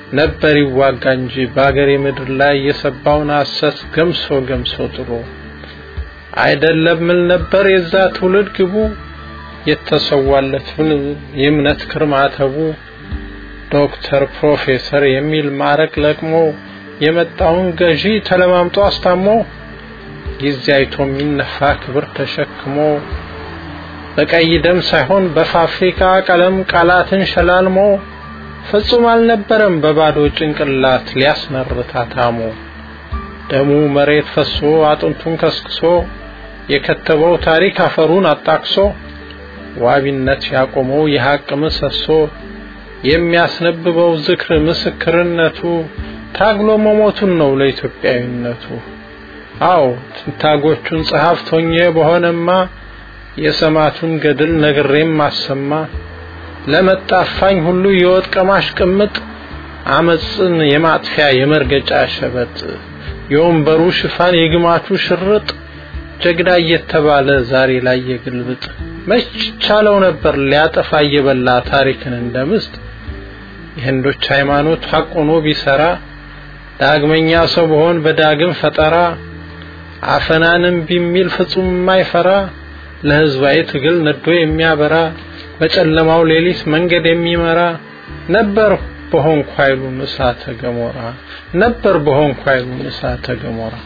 ነበር ይዋጋ እንጂ በአገሬ ምድር ላይ የሰባውን ሐሰት ገምሶ ገምሶ ጥሎ አይደለም ምን ነበር የዛ ትውልድ ግቡ የተሰዋለትን የእምነት ክርማተቡ ዶክተር ፕሮፌሰር የሚል ማዕረግ ለቅሞ የመጣውን ገዢ ተለማምጦ አስታሞ ጊዜ አይቶ የሚነፋ ክብር ተሸክሞ በቀይ ደም ሳይሆን በፋብሪካ ቀለም ቃላትን ሸላልሞ ፍጹም አልነበረም በባዶ ጭንቅላት ሊያስመርታ ታሞ ደሙ መሬት ፈሶ አጥንቱን ከስክሶ የከተበው ታሪክ አፈሩን አጣቅሶ ዋቢነት ያቆመው የሐቅ ምሰሶ የሚያስነብበው ዝክር ምስክርነቱ ታግሎ መሞቱን ነው ለኢትዮጵያዊነቱ። አዎ ትንታጎቹን ጸሐፍት ሆኜ በሆነማ የሰማቱን ገድል ነግሬም ማሰማ ለመጣፋኝ ሁሉ የወጥ ቀማሽ ቅምጥ አመፅን የማጥፊያ የመርገጫ ሸበጥ የወንበሩ ሽፋን የግማቹ ሽርጥ ጀግና እየተባለ ዛሬ ላይ የግልብጥ መች ቻለው ነበር ሊያጠፋ እየበላ ታሪክን እንደምስጥ የህንዶች ሃይማኖት ሐቅ ሆኖ ቢሰራ ዳግመኛ ሰው በሆን በዳግም ፈጠራ አፈናንም ቢሚል ፍጹም የማይፈራ ለህዝባዊ ትግል ነዶ የሚያበራ በጨለማው ሌሊት መንገድ የሚመራ ነበር በሆንኩ ኃይሉን እሳተ ገሞራ ነበር በሆንኩ ኃይሉን እሳተ ገሞራ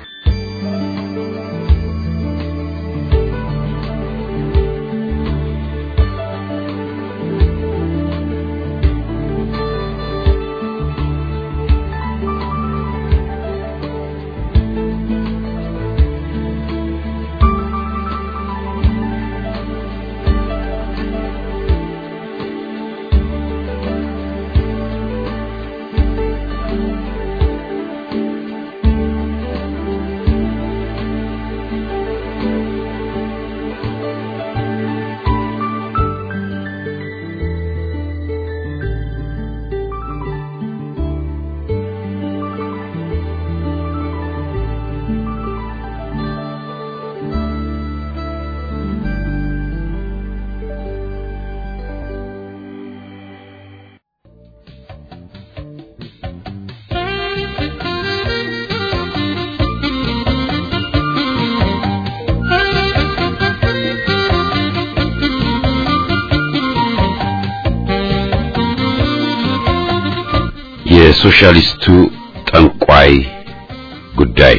የሶሻሊስቱ ጠንቋይ ጉዳይ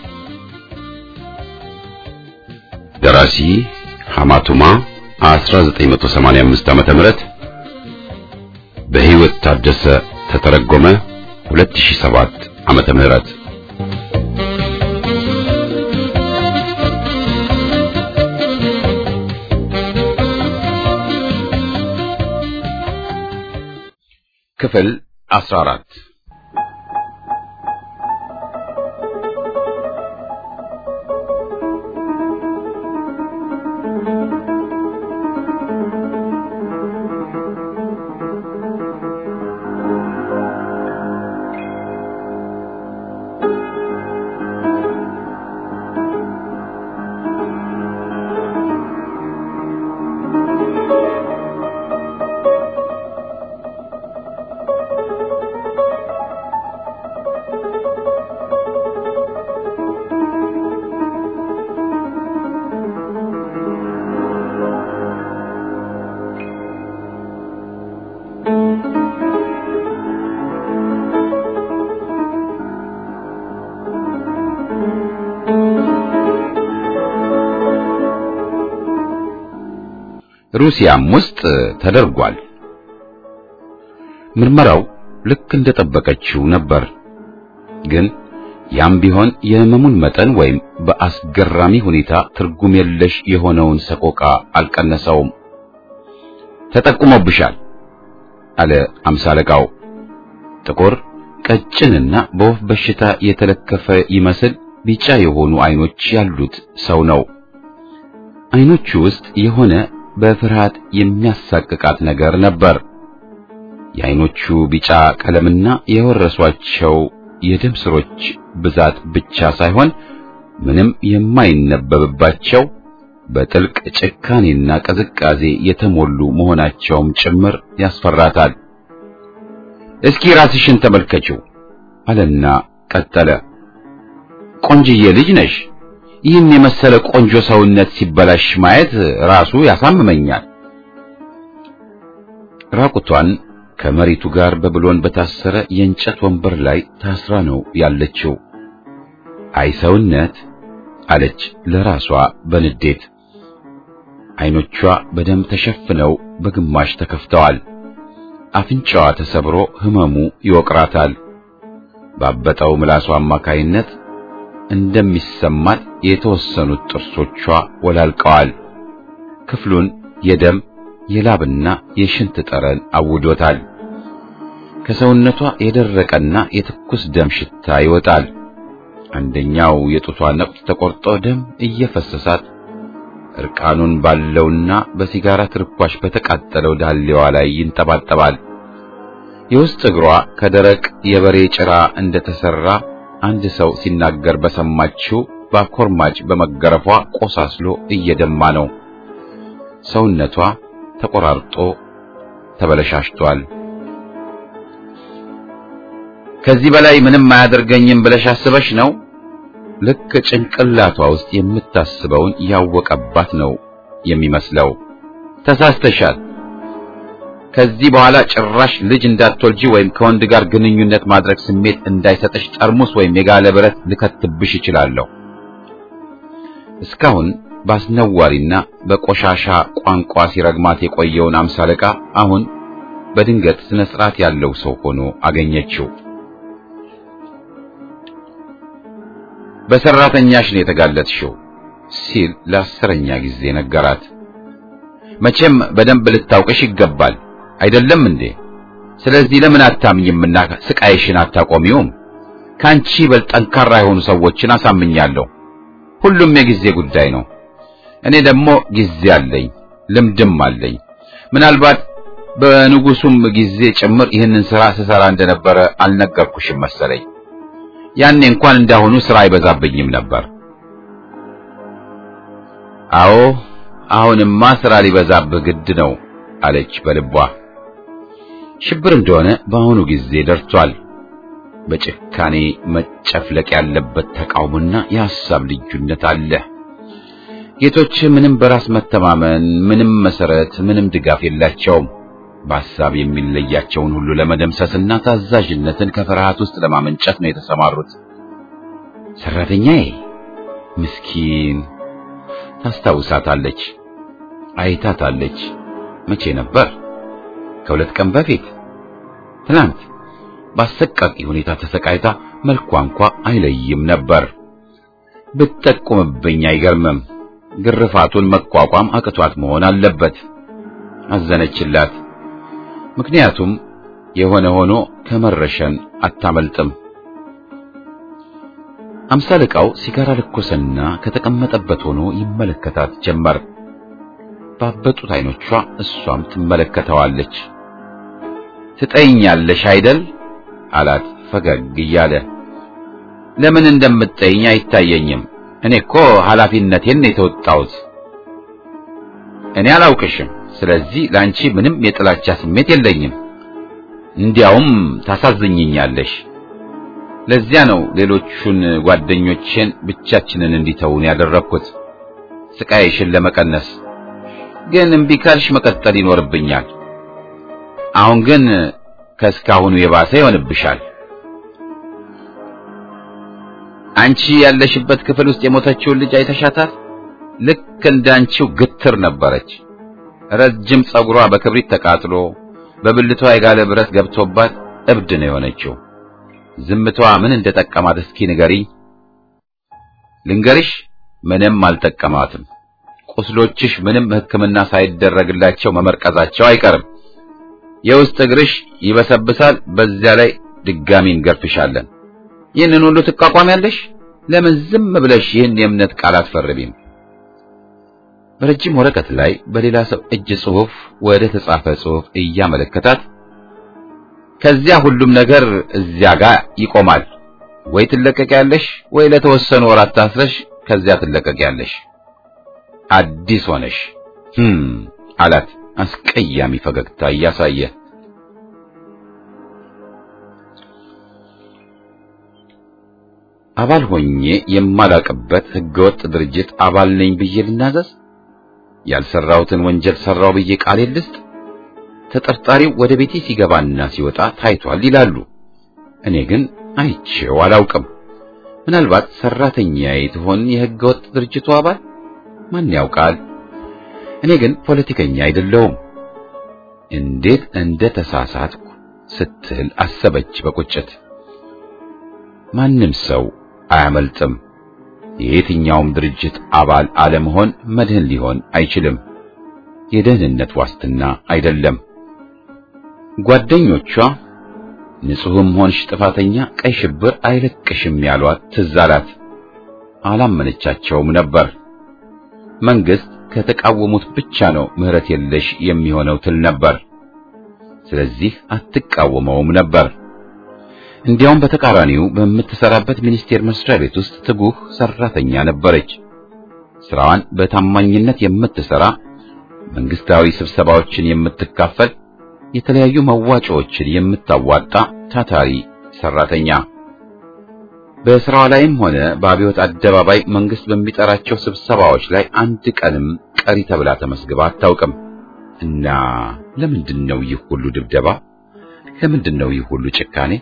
ደራሲ ሐማቱማ 1985 ዓመተ ምህረት በህይወት ታደሰ ተተረጎመ 2007 ዓመተ ምህረት ክፍል 14 ሩሲያም ውስጥ ተደርጓል። ምርመራው ልክ እንደጠበቀችው ነበር። ግን ያም ቢሆን የህመሙን መጠን ወይም በአስገራሚ ሁኔታ ትርጉም የለሽ የሆነውን ሰቆቃ አልቀነሰውም። ተጠቁሞብሻል አለ አምሳ አለቃው። ጥቁር ቀጭንና በወፍ በሽታ የተለከፈ ይመስል ቢጫ የሆኑ አይኖች ያሉት ሰው ነው። አይኖቹ ውስጥ የሆነ በፍርሃት የሚያሳቅቃት ነገር ነበር። የአይኖቹ ቢጫ ቀለምና የወረሷቸው የደም ስሮች ብዛት ብቻ ሳይሆን ምንም የማይነበብባቸው በጥልቅ ጭካኔና ቅዝቃዜ የተሞሉ መሆናቸውም ጭምር ያስፈራታል። እስኪ ራስሽን ተመልከችው አለና ቀጠለ። ቆንጅዬ ልጅ ነሽ። ይህን የመሰለ ቆንጆ ሰውነት ሲበላሽ ማየት ራሱ ያሳምመኛል። ራቁቷን ከመሬቱ ጋር በብሎን በታሰረ የእንጨት ወንበር ላይ ታስራ ነው ያለችው። አይ ሰውነት አለች ለራሷ በንዴት። አይኖቿ በደም ተሸፍነው በግማሽ ተከፍተዋል። አፍንጫዋ ተሰብሮ ህመሙ ይወቅራታል። ባበጠው ምላሷ አማካይነት እንደሚሰማት የተወሰኑት ጥርሶቿ ወላልቀዋል። ክፍሉን የደም የላብና የሽንት ጠረን አውዶታል። ከሰውነቷ የደረቀና የትኩስ ደም ሽታ ይወጣል። አንደኛው የጡቷ ነቁጥ ተቆርጦ ደም እየፈሰሳት እርቃኑን ባለውና በሲጋራ ትርኳሽ በተቃጠለው ዳሌዋ ላይ ይንጠባጠባል። የውስጥ እግሯ ከደረቅ የበሬ ጭራ እንደተሰራ አንድ ሰው ሲናገር በሰማችው በአኮርማጭ በመገረፏ ቆሳስሎ እየደማ ነው። ሰውነቷ ተቆራርጦ ተበለሻሽቷል። ከዚህ በላይ ምንም አያደርገኝም ብለሽ አስበሽ ነው? ልክ ጭንቅላቷ ውስጥ የምታስበውን ያወቀባት ነው የሚመስለው። ተሳስተሻል። ከዚህ በኋላ ጭራሽ ልጅ እንዳትወልጂ ወይም ከወንድ ጋር ግንኙነት ማድረግ ስሜት እንዳይሰጥሽ ጠርሙስ ወይም የጋለ ብረት ልከትብሽ እችላለሁ። እስካሁን በአስነዋሪና በቆሻሻ ቋንቋ ሲረግማት የቆየውን አምሳ አለቃ አሁን በድንገት ስነ ስርዓት ያለው ሰው ሆኖ አገኘችው። በሰራተኛሽ ነው የተጋለጥሽው ሲል ለአስረኛ ጊዜ ነገራት። መቼም በደንብ ልታውቅሽ ይገባል አይደለም እንዴ? ስለዚህ ለምን አታምኝምና ስቃይሽን አታቆሚውም? ካንቺ በል ጠንካራ የሆኑ ሰዎችን አሳምኛለሁ። ሁሉም የጊዜ ጉዳይ ነው። እኔ ደግሞ ጊዜ አለኝ፣ ልምድም አለኝ። ምናልባት በንጉሱም ጊዜ ጭምር ይህንን ሥራ ስሰራ እንደነበረ አልነገርኩሽም መሰለኝ። ያኔ እንኳን እንዳሁኑ ሥራ አይበዛብኝም ነበር። አዎ አሁንማ ሥራ ሊበዛብህ ግድ ነው አለች በልቧ። ሽብር እንደሆነ በአሁኑ ጊዜ ደርቷል። በጭካኔ መጨፍለቅ ያለበት ተቃውሞና የሐሳብ ልዩነት አለ። ጌቶች ምንም በራስ መተማመን፣ ምንም መሰረት፣ ምንም ድጋፍ የላቸውም። በሐሳብ የሚለያቸውን ሁሉ ለመደምሰስና ታዛዥነትን ከፍርሃት ውስጥ ለማመንጨት ነው የተሰማሩት። ሰራተኛዬ ምስኪን ታስታውሳታለች፣ አይታታለች። መቼ ነበር? ከሁለት ቀን በፊት ትናንት በአሰቃቂ ሁኔታ ተሰቃይታ መልኳ እንኳ አይለይም ነበር። ብትጠቁምብኝ አይገርምም። ግርፋቱን መቋቋም አቅቷት መሆን አለበት። አዘነችላት። ምክንያቱም የሆነ ሆኖ ከመረሸን አታመልጥም። አምሳ አለቃው ሲጋራ ለኮሰና ከተቀመጠበት ሆኖ ይመለከታት ጀመር። ባበጡት አይኖቿ እሷም ትመለከተዋለች። ትጠይኛለሽ አይደል አላት ፈገግ እያለ። ለምን እንደምትጠይኝ አይታየኝም። እኔ እኮ ኃላፊነቴን የተወጣሁት። እኔ አላውቅሽም። ስለዚህ ለአንቺ ምንም የጥላቻ ስሜት የለኝም። እንዲያውም ታሳዝኝኛለሽ። ለዚያ ነው ሌሎቹን ጓደኞቼን ብቻችንን እንዲተውን ያደረግኩት ስቃይሽን ለመቀነስ። ግን እምቢ ካልሽ መቀጠል ይኖርብኛል። አሁን ግን ከእስካሁኑ የባሰ ይሆንብሻል። አንቺ ያለሽበት ክፍል ውስጥ የሞተችውን ልጅ አይተሻታል? ልክ እንዳንቺው ግትር ነበረች። ረጅም ጸጉሯ በክብሪት ተቃጥሎ በብልቷ የጋለ ብረት ገብቶባት እብድ ነው የሆነችው። ዝምቷ ምን እንደጠቀማት እስኪ ንገሪኝ። ልንገርሽ፣ ምንም አልጠቀማትም። ቁስሎችሽ ምንም ሕክምና ሳይደረግላቸው መመርቀዛቸው አይቀርም። የውስጥ እግርሽ ይበሰብሳል። በዚያ ላይ ድጋሚ እንገርፍሻለን። ይህንን ሁሉ ትቋቋሚያለሽ? ለምን ዝም ብለሽ ይህን የእምነት ቃል አትፈርቢም? በረጅም ወረቀት ላይ በሌላ ሰው እጅ ጽሑፍ ወደ ተጻፈ ጽሑፍ እያመለከታት ከዚያ ሁሉም ነገር እዚያ ጋር ይቆማል። ወይ ትለቀቂያለሽ፣ ወይ ለተወሰኑ ወራት ታስረሽ ከዚያ ትለቀቂያለሽ። አዲስ ሆነሽ ህም አላት አስቀያሚ ፈገግታ እያሳየ። አባል ሆኜ የማላቅበት ህገወጥ ድርጅት አባል ነኝ ብዬ ልናዘዝ? ያልሰራሁትን ወንጀል ሰራው ብዬ ቃል ልስጥ? ተጠርጣሪው ወደ ቤቴ ሲገባና ሲወጣ ታይቷል ይላሉ። እኔ ግን አይቼው አላውቅም። ምናልባት ሰራተኛዬ ትሆን የህገወጥ ድርጅቱ አባል? ማን ያውቃል? እኔ ግን ፖለቲከኛ አይደለሁም። እንዴት እንደ ተሳሳትኩ ስትል አሰበች በቁጭት። ማንም ሰው አያመልጥም። የየትኛውም ድርጅት አባል አለመሆን መድህን ሊሆን አይችልም። የደህንነት ዋስትና አይደለም። ጓደኞቿ ንጹሕም ሆንሽ ጥፋተኛ ቀይ ሽብር አይለቅሽም ያሏት ትዝ አላት። አላመነቻቸውም ነበር። መንግስት ከተቃወሙት ብቻ ነው ምህረት የለሽ የሚሆነው ትል ነበር። ስለዚህ አትቃወመውም ነበር። እንዲያውም በተቃራኒው በምትሰራበት ሚኒስቴር መስሪያ ቤት ውስጥ ትጉህ ሰራተኛ ነበረች። ስራዋን በታማኝነት የምትሰራ፣ መንግስታዊ ስብሰባዎችን የምትካፈል፣ የተለያዩ መዋጮዎችን የምታዋጣ ታታሪ ሰራተኛ። በስራዋ ላይም ሆነ በአብዮት አደባባይ መንግስት በሚጠራቸው ስብሰባዎች ላይ አንድ ቀንም ቀሪ ተብላ ተመስግባ አታውቅም። እና ለምንድን ነው ይህ ሁሉ ድብደባ? ለምንድን ነው ይህ ሁሉ ጭካኔ?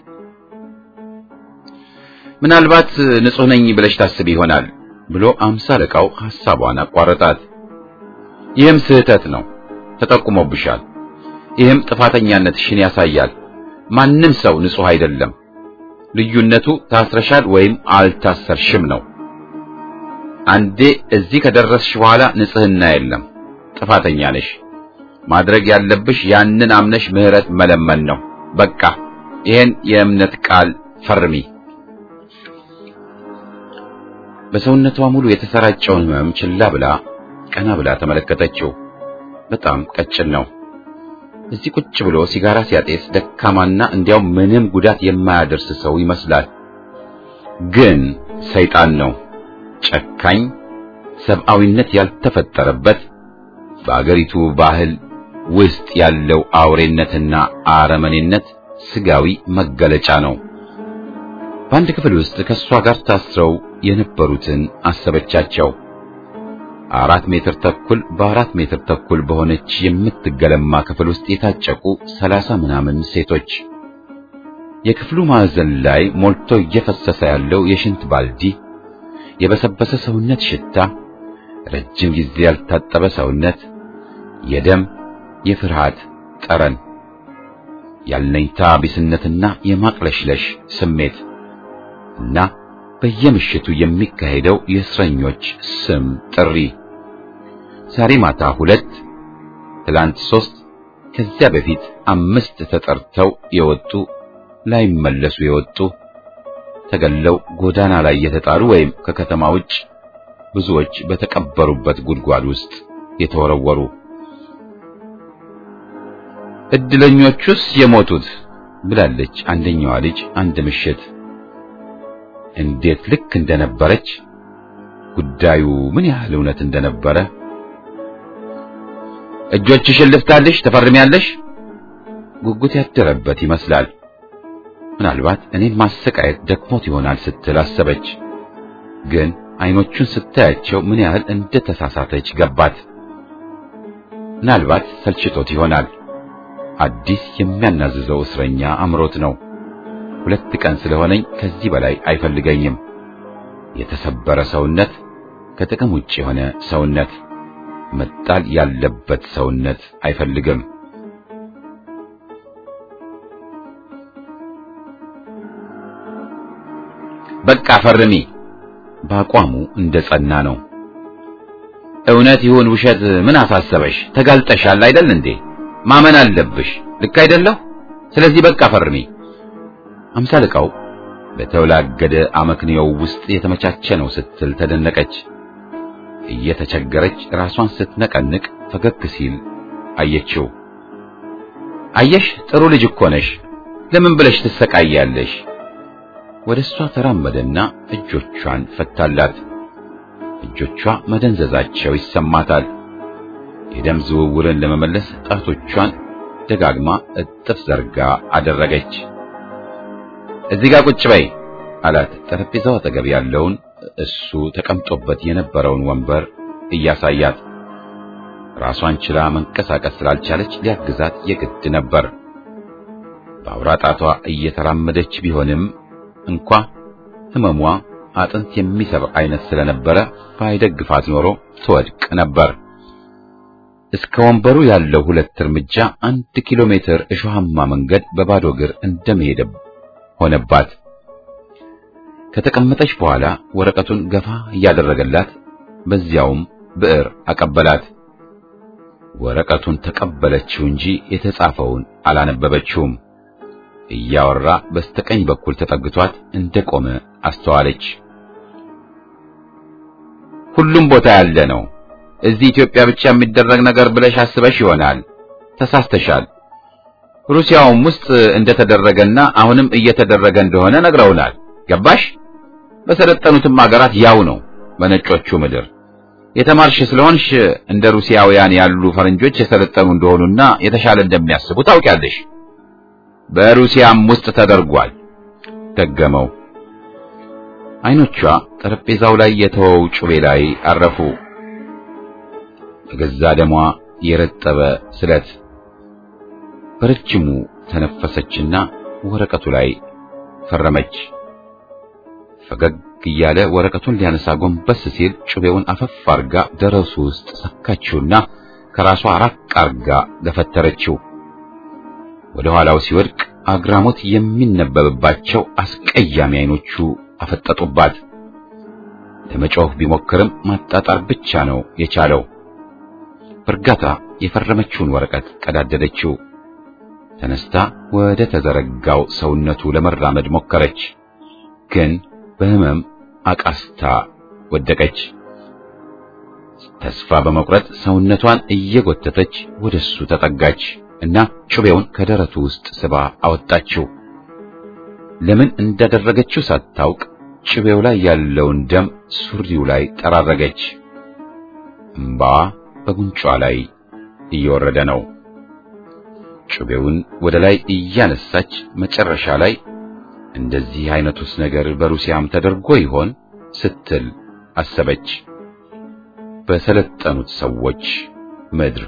ምናልባት ንጹሕ ነኝ ብለሽ ታስቢ ይሆናል ብሎ አምሳ አለቃው ሐሳቧን አቋረጣት። ይህም ስህተት ነው፣ ተጠቁሞብሻል። ይህም ጥፋተኛነትሽን ያሳያል። ማንም ሰው ንጹሕ አይደለም። ልዩነቱ ታስረሻል ወይም አልታሰርሽም ነው። አንዴ እዚህ ከደረስሽ በኋላ ንጽሕና የለም፣ ጥፋተኛ ነሽ። ማድረግ ያለብሽ ያንን አምነሽ ምህረት መለመን ነው። በቃ ይሄን የእምነት ቃል ፈርሚ። በሰውነቷ ሙሉ የተሰራጨውን ህመም ችላ ብላ ቀና ብላ ተመለከተችው። በጣም ቀጭን ነው። እዚህ ቁጭ ብሎ ሲጋራ ሲያጤስ ደካማና እንዲያው ምንም ጉዳት የማያደርስ ሰው ይመስላል። ግን ሰይጣን ነው። ጨካኝ፣ ሰብአዊነት ያልተፈጠረበት በአገሪቱ ባህል ውስጥ ያለው አውሬነትና አረመኔነት ስጋዊ መገለጫ ነው። በአንድ ክፍል ውስጥ ከእሷ ጋር ታስረው የነበሩትን አሰበቻቸው። አራት ሜትር ተኩል በአራት ሜትር ተኩል በሆነች የምትገለማ ክፍል ውስጥ የታጨቁ ሰላሳ ምናምን ሴቶች። የክፍሉ ማዕዘን ላይ ሞልቶ እየፈሰሰ ያለው የሽንት ባልዲ፣ የበሰበሰ ሰውነት ሽታ፣ ረጅም ጊዜ ያልታጠበ ሰውነት፣ የደም የፍርሃት ጠረን፣ ያልነኝታ ቢስነትና የማቅለሽለሽ ስሜት እና በየምሽቱ የሚካሄደው የእስረኞች ስም ጥሪ ዛሬ ማታ ሁለት፣ ትላንት ሶስት፣ ከዚያ በፊት አምስት ተጠርተው የወጡ ላይመለሱ የወጡ ተገለው ጎዳና ላይ የተጣሉ ወይም ከከተማ ውጭ ብዙዎች በተቀበሩበት ጉድጓድ ውስጥ የተወረወሩ እድለኞቹስ የሞቱት ብላለች አንደኛዋ ልጅ አንድ ምሽት እንዴት ልክ እንደነበረች ጉዳዩ ምን ያህል እውነት እንደነበረ እጆችሽን ልፍታልሽ ተፈርሚያለሽ ጉጉት ያደረበት ይመስላል ምናልባት እኔን ማሰቃየት ደክሞት ይሆናል ስትል አሰበች ግን አይኖቹን ስታያቸው ምን ያህል እንደተሳሳተች ገባት ምናልባት ሰልችቶት ይሆናል አዲስ የሚያናዝዘው እስረኛ አምሮት ነው ሁለት ቀን ስለሆነኝ ከዚህ በላይ አይፈልገኝም የተሰበረ ሰውነት ከጥቅም ውጭ የሆነ ሰውነት መጣል ያለበት ሰውነት አይፈልግም በቃ ፈርሚ በአቋሙ እንደ ጸና ነው እውነት ይሁን ውሸት ምን አሳሰበሽ ተጋልጠሻል አይደል እንዴ ማመን አለብሽ ልክ አይደለሁ ስለዚህ በቃ ፈርሚ አምሳልቃው በተወላገደ አመክንዮው ውስጥ የተመቻቸ ነው ስትል ተደነቀች እየተቸገረች ራሷን ስትነቀንቅ ፈገግ ሲል አየችው አየሽ ጥሩ ልጅ እኮ ነሽ ለምን ብለሽ ትሰቃያለሽ ወደ እሷ ተራመደና እጆቿን ፈታላት እጆቿ መደንዘዛቸው ይሰማታል የደም ዝውውርን ለመመለስ ጣቶቿን ደጋግማ እጥፍ ዘርጋ አደረገች እዚህ ጋር ቁጭ በይ አላት ጠረጴዛው አጠገብ ያለውን እሱ ተቀምጦበት የነበረውን ወንበር እያሳያት። ራሷን ችላ መንቀሳቀስ ስላልቻለች ሊያግዛት የግድ ነበር። በአውራ ጣቷ እየተራመደች ቢሆንም እንኳ ህመሟ አጥንት የሚሰብር አይነት ስለነበረ ባይደግፋት ኖሮ ትወድቅ ነበር። እስከ ወንበሩ ያለው ሁለት እርምጃ አንድ ኪሎ ሜትር እሾሃማ መንገድ በባዶ እግር እንደመሄድ ሆነባት። ከተቀመጠች በኋላ ወረቀቱን ገፋ እያደረገላት በዚያውም ብዕር አቀበላት። ወረቀቱን ተቀበለችው እንጂ የተጻፈውን አላነበበችውም። እያወራ በስተቀኝ በኩል ተጠግቷት እንደቆመ አስተዋለች። ሁሉም ቦታ ያለ ነው። እዚህ ኢትዮጵያ ብቻ የሚደረግ ነገር ብለሽ አስበሽ ይሆናል። ተሳስተሻል። ሩሲያውም ውስጥ እንደተደረገና አሁንም እየተደረገ እንደሆነ ነግረውናል። ገባሽ? በሰለጠኑትም ሀገራት ያው ነው። በነጮቹ ምድር የተማርሽ ስለሆንሽ እንደ ሩሲያውያን ያሉ ፈረንጆች የሰለጠኑ እንደሆኑና የተሻለ እንደሚያስቡ ታውቂያለሽ። በሩሲያም ውስጥ ተደርጓል። ደገመው። አይኖቿ ጠረጴዛው ላይ የተወው ጩቤ ላይ አረፉ። በገዛ ደሟ የረጠበ ስለት። በረጅሙ ተነፈሰችና ወረቀቱ ላይ ፈረመች። ፈገግ እያለ ወረቀቱን ሊያነሳ ጎንበስ ሲል ጩቤውን አፈፍ አርጋ ደረሱ ውስጥ ሰካችውና ከራሷ ራቅ አርጋ ገፈተረችው። ወደ ኋላው ሲወድቅ አግራሞት የሚነበብባቸው አስቀያሚ አይኖቹ አፈጠጡባት። ለመጮህ ቢሞክርም ማጣጣር ብቻ ነው የቻለው። በእርጋታ የፈረመችውን ወረቀት ቀዳደደችው። ተነስታ ወደ ተዘረጋው ሰውነቱ ለመራመድ ሞከረች፣ ግን በህመም አቃስታ ወደቀች። ተስፋ በመቁረጥ ሰውነቷን እየጎተተች ወደሱ ተጠጋች እና ጩቤውን ከደረቱ ውስጥ ስባ አወጣችው። ለምን እንዳደረገችው ሳታውቅ ጩቤው ላይ ያለውን ደም ሱሪው ላይ ጠራረገች። እምባዋ በጉንጯ ላይ እየወረደ ነው። ጩቤውን ወደ ላይ እያነሳች መጨረሻ ላይ እንደዚህ አይነቱስ ነገር በሩሲያም ተደርጎ ይሆን ስትል አሰበች። በሰለጠኑት ሰዎች ምድር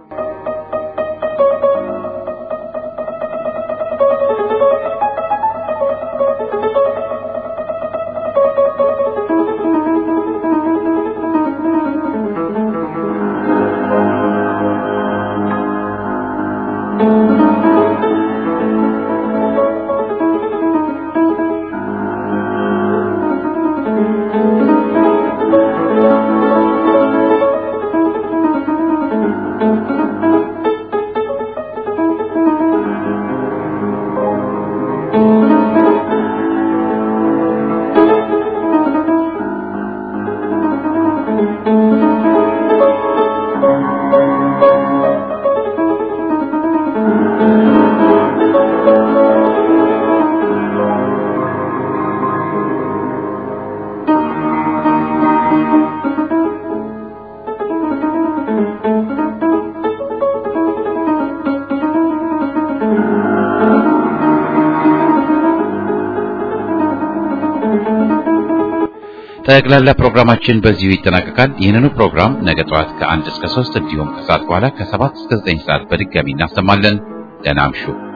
ጠቅላላ ፕሮግራማችን በዚሁ ይጠናቀቃል። ይህንኑ ፕሮግራም ነገ ጠዋት ከአንድ እስከ ሶስት እንዲሁም ከሰዓት በኋላ ከሰባት እስከ ዘጠኝ ሰዓት በድጋሚ እናሰማለን። ደህና እምሹ።